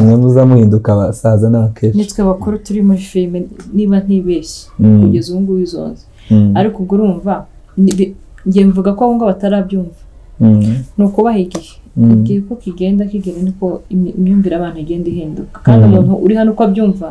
mwe muza muhinduka abasaza n'abakecuru nitwe bakuru turi muri filime niba ntibeshye Mm. kugeza ubu ngubu izonze Mm, ariko ubwo urumva ni- bi- njye mvuga ko abo ngabo batarabyumva mm, ni ukubaha igihe Mm. igihe ko kigenda kigera niko imi- imyumvire abantu igenda ihinduka kandi umuntu uri hano uko abyumva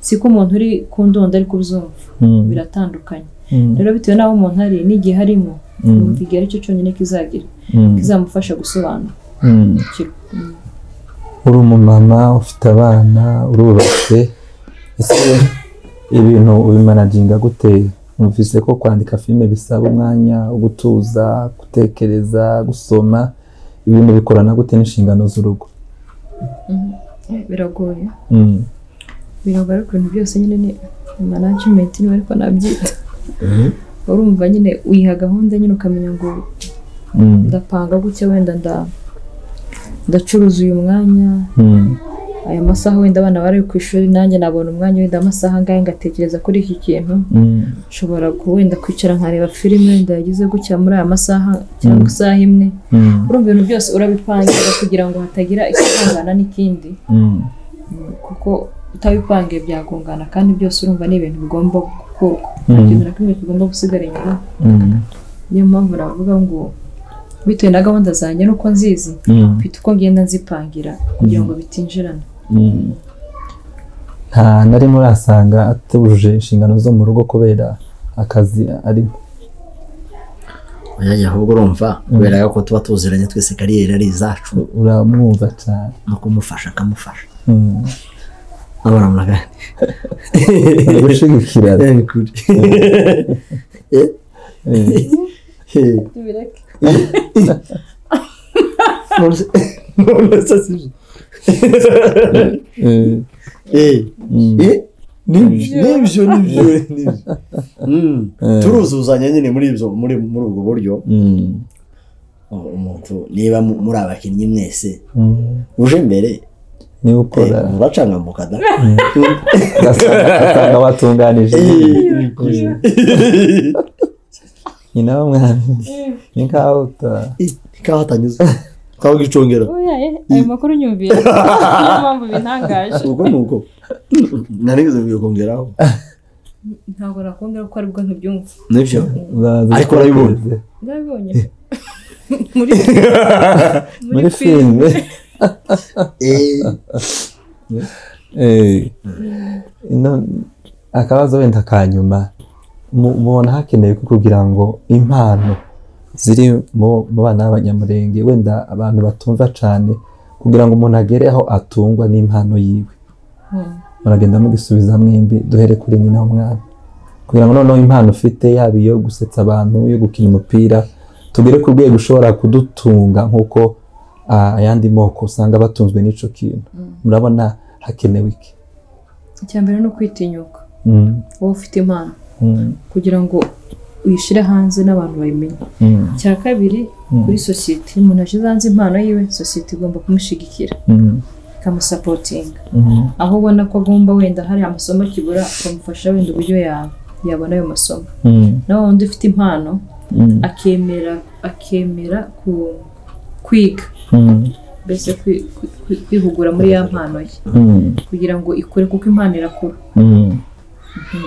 siko umuntu uri ku ndondo ari kubyumva Mm. biratandukanye mm, rero bitewe n'aho umuntu ari n'igihe harimo Mm. numva igihe aricyo cyonyine kizagira mm, kizamufasha gusobanukirwa mm. uri umumama ufite abana urubatse ese ibintu ubimanaginga gute numvise ko kwandika filime bisaba umwanya wo gutuza gutekereza gusoma ibintu bikorana gute n'inshingano z'urugo biragoye Mm, biragoye ariko ibintu byose nyine ni management niba ariko nabyita urumva nyine uyiha gahunda nyine ukamenya ngo mm, ndapanga gutya wenda nda ndacuruza uyu mwanya mm, aya masaha wenda abana bari ku ishuri nanjye nabona umwanya wenda amasaha angahe ngatekereza kuri iki kintu mm, nshobora ku- wenda kwicara nkareba filime wenda yagize gutya muri aya masaha cyangwa isaha imwe mm, urumva ibintu byose urabipangira kugira ngo hatagira ikivangana n'ikindi mm, kuko utabipangiye byagongana kandi byose urumva ni ibintu bigomba koko nta kintu na kimwe kigomba gusigara inyuma niyo mpamvu navuga ngo bitewe na gahunda zanjye n'uko nzizi mfite uko ngenda nzipangira kugira ngo bitinjirana nta na rimwe urasanga atujuje inshingano zo mu rugo kubera akazi arimo umwanya ahubwo urumva kubera ko tuba tuziranye twese kariyeri ari izacu uramwumva cyane no kumufasha akamufasha abana muraganira ari gushigikirana Eh, ni kuri Eh, eh. tubireke None se- none se si byo. Eh, Eh, mm, eh, nibyo nibyo nibyo nibyo. Mm. Eh. turuzuzanya nyine muri ibyo muri muri ubwo buryo mm, umuntu niba mu- muri abakinnyi mwese mm. uje imbere niba ukora muracangamuka da ugasanga ugasanga watunganije Eh, ni kuri. nyina w'umwami ni nkaho uta Eh, ikawa atanyuze kawa gicongera oya eh, ayo makuru nyumvira niyo mpamvu bintangaje ubwo ni ubwo narigeze kongeraho ntabwo nakongera kuko aribwo ntibyumva nibyo uraza Ariko urabibona. kweze. ndabibonye muri muri filime Eh, Eh, ino- akabazo wenda ka nyuma mu- mubona hakenewe ko kugira ngo impano ziri mu mu bana b'abanyamurenge wenda abantu batumva cyane kugira ngo umuntu agere aho atungwa n'impano yiwe muragenda mugisubiza mwembi duhere kuri nyina w'umwana kugira ngo noneho impano ufite yaba iyo gusetsa abantu iyo gukina umupira tugere ku rwego ushobora kudutunga nk'uko ah, ayandi moko usanga batunzwe n'icyo kintu murabona hakenewe iki icya mbere ni ukwitinyuka Mm, wowe ufite impano mm, kugira ngo uyishyire hanze n'abantu bayimenye mm, icya kabiri Mm. kuri sosiyete iyo umuntu ashyize hanze impano yiwe sosiyete igomba kumushyigikira mm, ikamusapotinga mm, aho ubona ko agomba wenda hari amasomo akibura ukamufasha wenda uburyo yawe yabona ayo masomo mm, nawe wundi ufite impano mm, akemera akemera ku kwiga mm, mbese kwi- kwi- kwi- kwihugura muri ya mpano ye mm, kugira ngo ikure kuko impano irakura mm,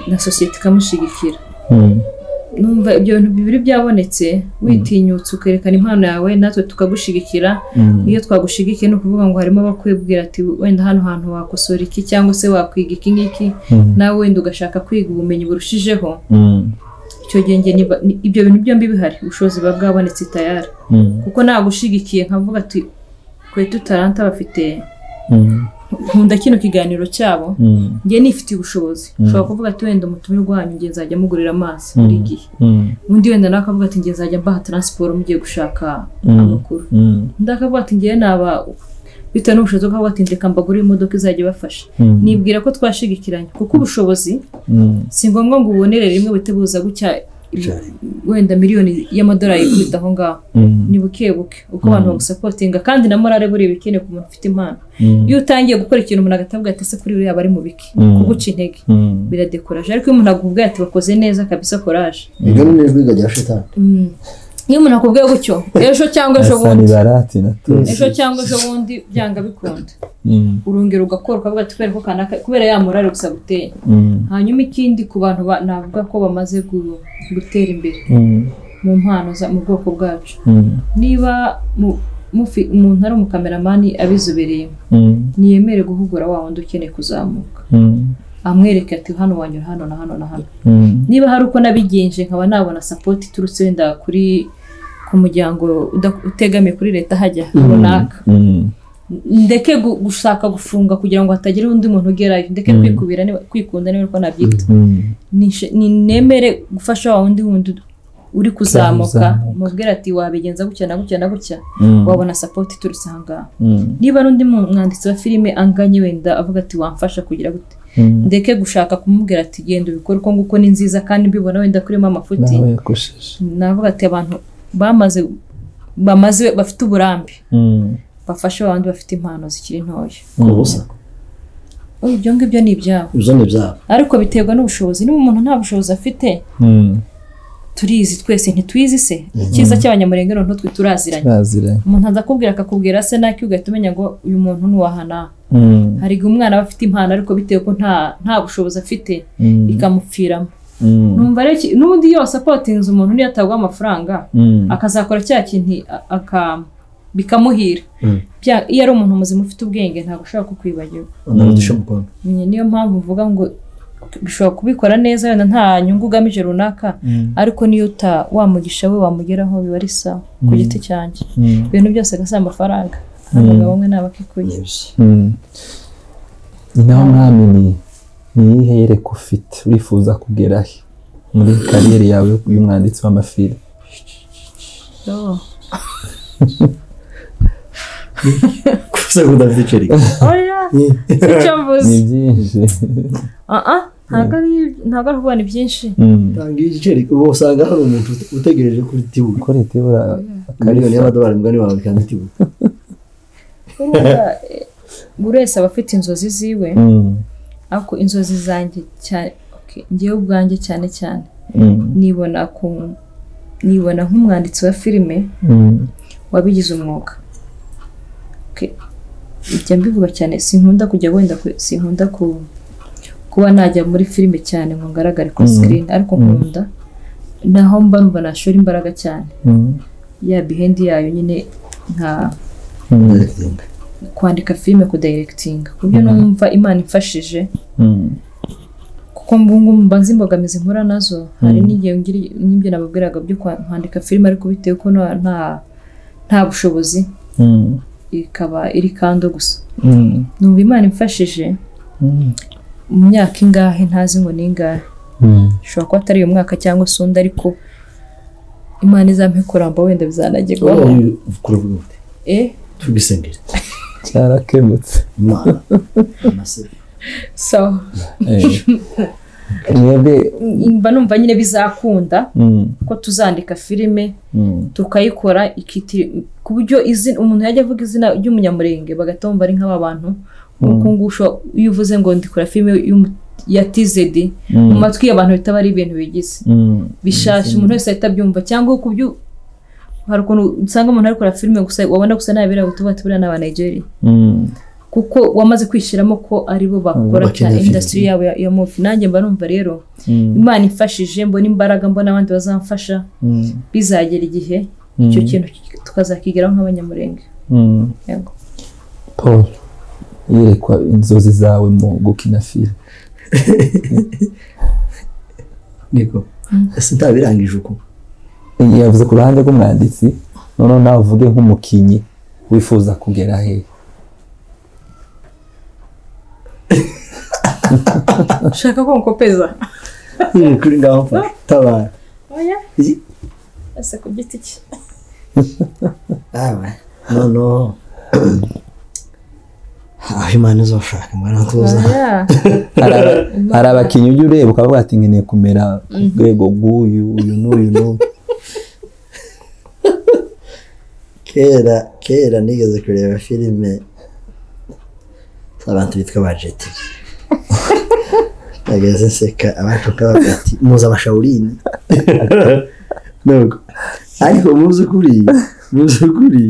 na sosiyete ikamushyigikira mm. numva ibyo bintu bibiri byabonetse witinyutse ukerekana impano yawe natwe tukagushyigikira iyo twagushigikiye ni ukuvuga ngo harimo abakwibwira ati wenda hano hantu wakosora iki cyangwa se wakwiga iki ngiki Mm. nawe wenda ugashaka kwiga ubumenyi burushijeho Mm, icyo gihe njye niba- ni- ibyo bintu byombi bihari ubushobozi buba bwabonetse tayari mm, kuko nagushigikiye nkavuga ati kwetu taranta bafite mm, nkunda kino kiganiro cyabo mm, njye nifitiye ubushobozi ushobora kuvuga ati wenda umutumire wanyu njye nzajya mugurira amazi buri gihe mm, undi wenda nawe akavuga ati njye nzajya mbaha taransiporo mugiye gushaka Mm. amakuru mm, undi akavuga ati njyewe naba bitewe n'ubushobozi bw'aho batindika mbagurira imodoka izajya ibafasha Mm. nibwira ko twashigikiranye kuko ubushobozi mm, si ngombwa ngo ubonere rimwe buhite buza gucya wenda miliyoni y'amadolari ikubita aho ngaho mm, ni buke buke uko abantu bagusapotinga kandi na morale buriya bikeneye ku muntu ufite impano Mm. iyo utangiye gukora ikintu umuntu agatavuga ati ese kuri buriya bari mu biki Mm. kuguca intege mm, biradekuraje ariko iyo umuntu akubwiye ati wakoze neza kabisa koraje iryo ni ijwi rya shitani Mm. iyo umuntu akubwiye gutyo ejo cyangwa ejo asa bundi n'ibarati natuzi. ejo cyangwa ejo bundi byanga bikunda Mm, urongera ugakora ukavuga ati kubera ko kanaka kubera ya morale gusa guteye mm, hanyuma ikindi ku bantu ba- navuga ko bamaze gu- gutera imbere mm, mu mpano za- mu bwoko bwacu mm, niba mu- mufi- umuntu ari umukameramani abizobereyemo mm, ntiyemere guhugura wa wundi ukeneye kuzamuka mm, amwereke ati hano wanyura hano na hano na hano mm, niba hari uko nabigenje nkaba nabona sapoti iturutse wenda kuri ku muryango uda- utegamiye kuri leta hajya runaka mm, ndeke gu- gushaka gufunga kugira ngo hatagira undi muntu ugerayo ndeke kwikubira niba- kwikunda niba uko nabyita mm, Nishe- ni- nemere gufasha wa wundi wundi uri kuzamuka Uzamuka. mubwira ati wabigenza gutya na gutya na gutya Mm. wabona sapoti iturutse ahangaha mm, niba ari undi mu- mwanditsi wa filime anganye wenda avuga ati wamfasha kugira gute mm. ndeke gushaka kumubwira ati genda ubikore uko nguko ni nziza kandi mbibona wenda kurimo amafuti nawe yakosheje navuga ati abantu bamaze bamaze bafite uburambe Mm, bafashe wa wundi bafite impano zikiri ntoya ku busa Oya, ibyo ngibyo ni ibyabo ibyo ni ibyabo ariko biterwa n'ubushobozi niba umuntu nta bushobozi afite mm, turizi twese ntituyizi se icyiza cy'abanyamurenge noneho twe turaziranye baziranye umuntu aza akubwira akakubwira se naki ugahita umenya ngo uyu muntu nuwahana Mm, hari igihe umwana aba afite impano ariko bitewe ko nta nta bushobozi afite mm, ikamupfiramo numva rero iki- n'undi yose apotinze umuntu niyo ataguha amafaranga akazakora cya kintu a- aka- bikamuhira Bya- iyo ari umuntu muzima ufite ubwenge ntabwo ushobora kukwibagirwa unarudisha umukono Nyine niyo mpamvu mvuga ngo bishobora kubikora neza wenda nta nyungu ugamije runaka ariko niyo uta wamugisha we wamugeraho biba ari sawa ku giti cyanjye ibintu byose agasaba amafaranga abagabo bamwe ni abakikuye naho mwami ni niyihe yereka ufite urifuza kugerahe muri kariyeri yawe y'umwanditsi w'amafilime Oh. gusa ngo udafite iceri oya sicyo mvuze ni byinshi aha ntabwo ari ntabwo ari kubona ibyinshi Mm. tanga igiceri uba usanga hari umuntu utegereje kuri tibuka uko leta ibura miliyoni y'amadolari mugani wawe kandi tibuka urumva eh, buri wese aba afite inzozi ziwe Mm, ariko inzozi zanjye cyane okay, njyewe ubwanjye cyane cyane mm, nibona ku nibona nk'umwanditsi wa filime mm, wabigize umwuga Okay. njya mbivuga cyane sinkunda kujya wenda ku- sinkunda ku kuba najya muri filime cyane ngo ngaragare kuri Mm. screen ariko nkunda naho mba numva nashora imbaraga cyane mm, ya bihendi yayo nyine nka mm, kwandika filime kudayirekitinga ku buryo numva imana imfashije mm, kuko mbungu mbanza imbogamizi mpura nazo hari n'igihe ngira- n'ibyo nababwiraga byo kwa- kwandika filime ariko bitewe ko nta- nta nta bushobozi mm, ikaba iri kando gusa mm, numva imana imfashije mm, mu myaka ingahe ntazi ngo ni ingahe mm. ishobora kuba atari uyu mwaka cyangwa se undi ariko imana izampe kuramba wenda bizanagerwaho kuravuga gute eh tugisengere cyarakemutse imana amaseri so Eh. mwebwe mba numva nyine bizakunda mm, ko tuzandika filime mm, tukayikora ikiti ku buryo izina umuntu yajya avuga izina ry'umunyamurenge bagahita bumva ari nk'aba bantu nk'uko ngusho iyo uvuze ngo ndikora filime y'umu- ya tizedi mu mm, matwi y'abantu bitaba ari ibintu bigize mm, bishasha umuntu wese ahita abyumva cyangwa ku byo hari ukuntu usanga umuntu ari gukora filime gusa wabona gusa ntabera utuba tubura n'abanigeria mm, kuko wamaze kwishyiramo ko aribo bakora cyane bakina indasitiri yabo ya- ya muvi nanjye mba numva rero mm, imana imfashije mbona imbaraga mbona abandi bazamfasha mm, bizagera igihe icyo kintu tukazakigeraho nk'abanyamurenge mm. Yego. paul yerekwa inzozi zawe mu gukina filime niko ese ntabirangije uko yavuze ku ruhande rw'umwanditsi noneho nawe uvuge nk'umukinnyi wifuza kugera hehe ushaka ko nkopeza Iri kuri ngaho mfa tabara oya Iyi- ese ku giti cye Aba, noneho aho imana izashaka imana tuza Oya, Hari aba- hari abakinnyi ujya ureba ukavuga ati nkeneye kumera ku rwego rw'uyu uyu n'uyu n'uyu kera kera nigeze kureba filime z'abantu bitwa ba jetiri nageze nseka abashuka bavuga ati muzi abashawurini Nuko, ariko mu by'ukuri mu by'ukuri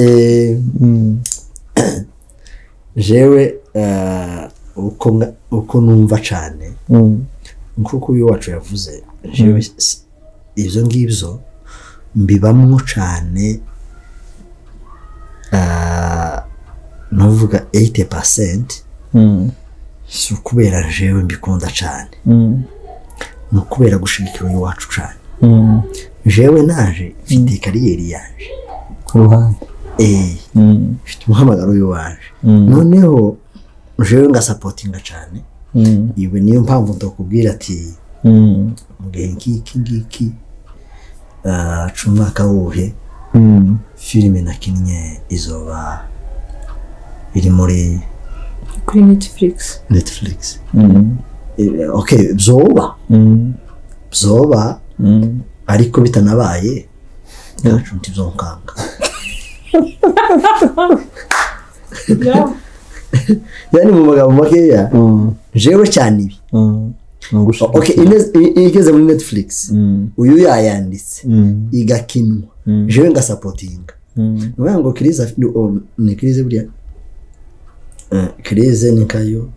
eh, Mm, jewe ah, uko nga- uko numva cyane mm, nk'uko uyu wacu yavuze jewe si- ibyo ngibyo mbibamo cyane ah, nuvuga 80 pasenti mm, si ukubera jewe mbikunda cyane mm, ni ukubera gushigikira uyu wacu cyane mm. jewe naje mfite kariyeri yaje ku ruhande eh, Mm, mfite umuhamagaro uyu waje mm, noneho jewe ngasapotinga cyane mm, iwe niyo mpamvu ndakubwira ati mm, mu gihe nk'iki ngiki ah, ca umwaka wuhe mm, filime nakinnye izoba iri muri kuri netflix netflix mm, Eh, ok byoba mm, byoba mm. ariko bitanabaye ntacu ntibyokanga yani mu magambo makeya Mm, jewe cyane ibi mm. Nogusha- ok ine- i- igeze muri netflix Mm, uyu yayanditse mm, igakinwa mm, jewe ngasapotinga mm, ni ukuvuga ngo kirize ni- um, ni kirize buriya Eh, kirize ni nkayo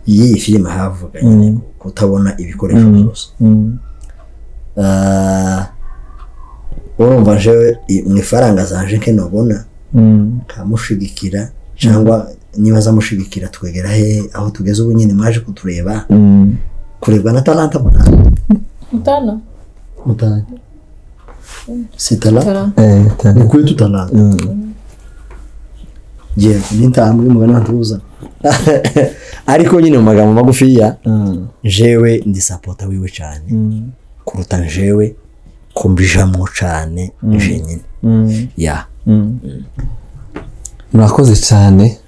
y'iyi filime havuganye kutabona ibikoresho byose Ah, urumva jewe i- mu ifaranga zanje nkenobona nkamushigikira cyangwa niba azamushigikira twegera he aho tugeze ubu nyine mwaje kutureba kurebwa na talanta mutana mutana mutana si talanta ni eee kwetu talanta je nintambwe mugana ntuza ariko nyine mu magambo magufiya jewe ndi sapota wiwe cyane kuruta jewe kumbijamwo cyane jenyine ya murakoze cyane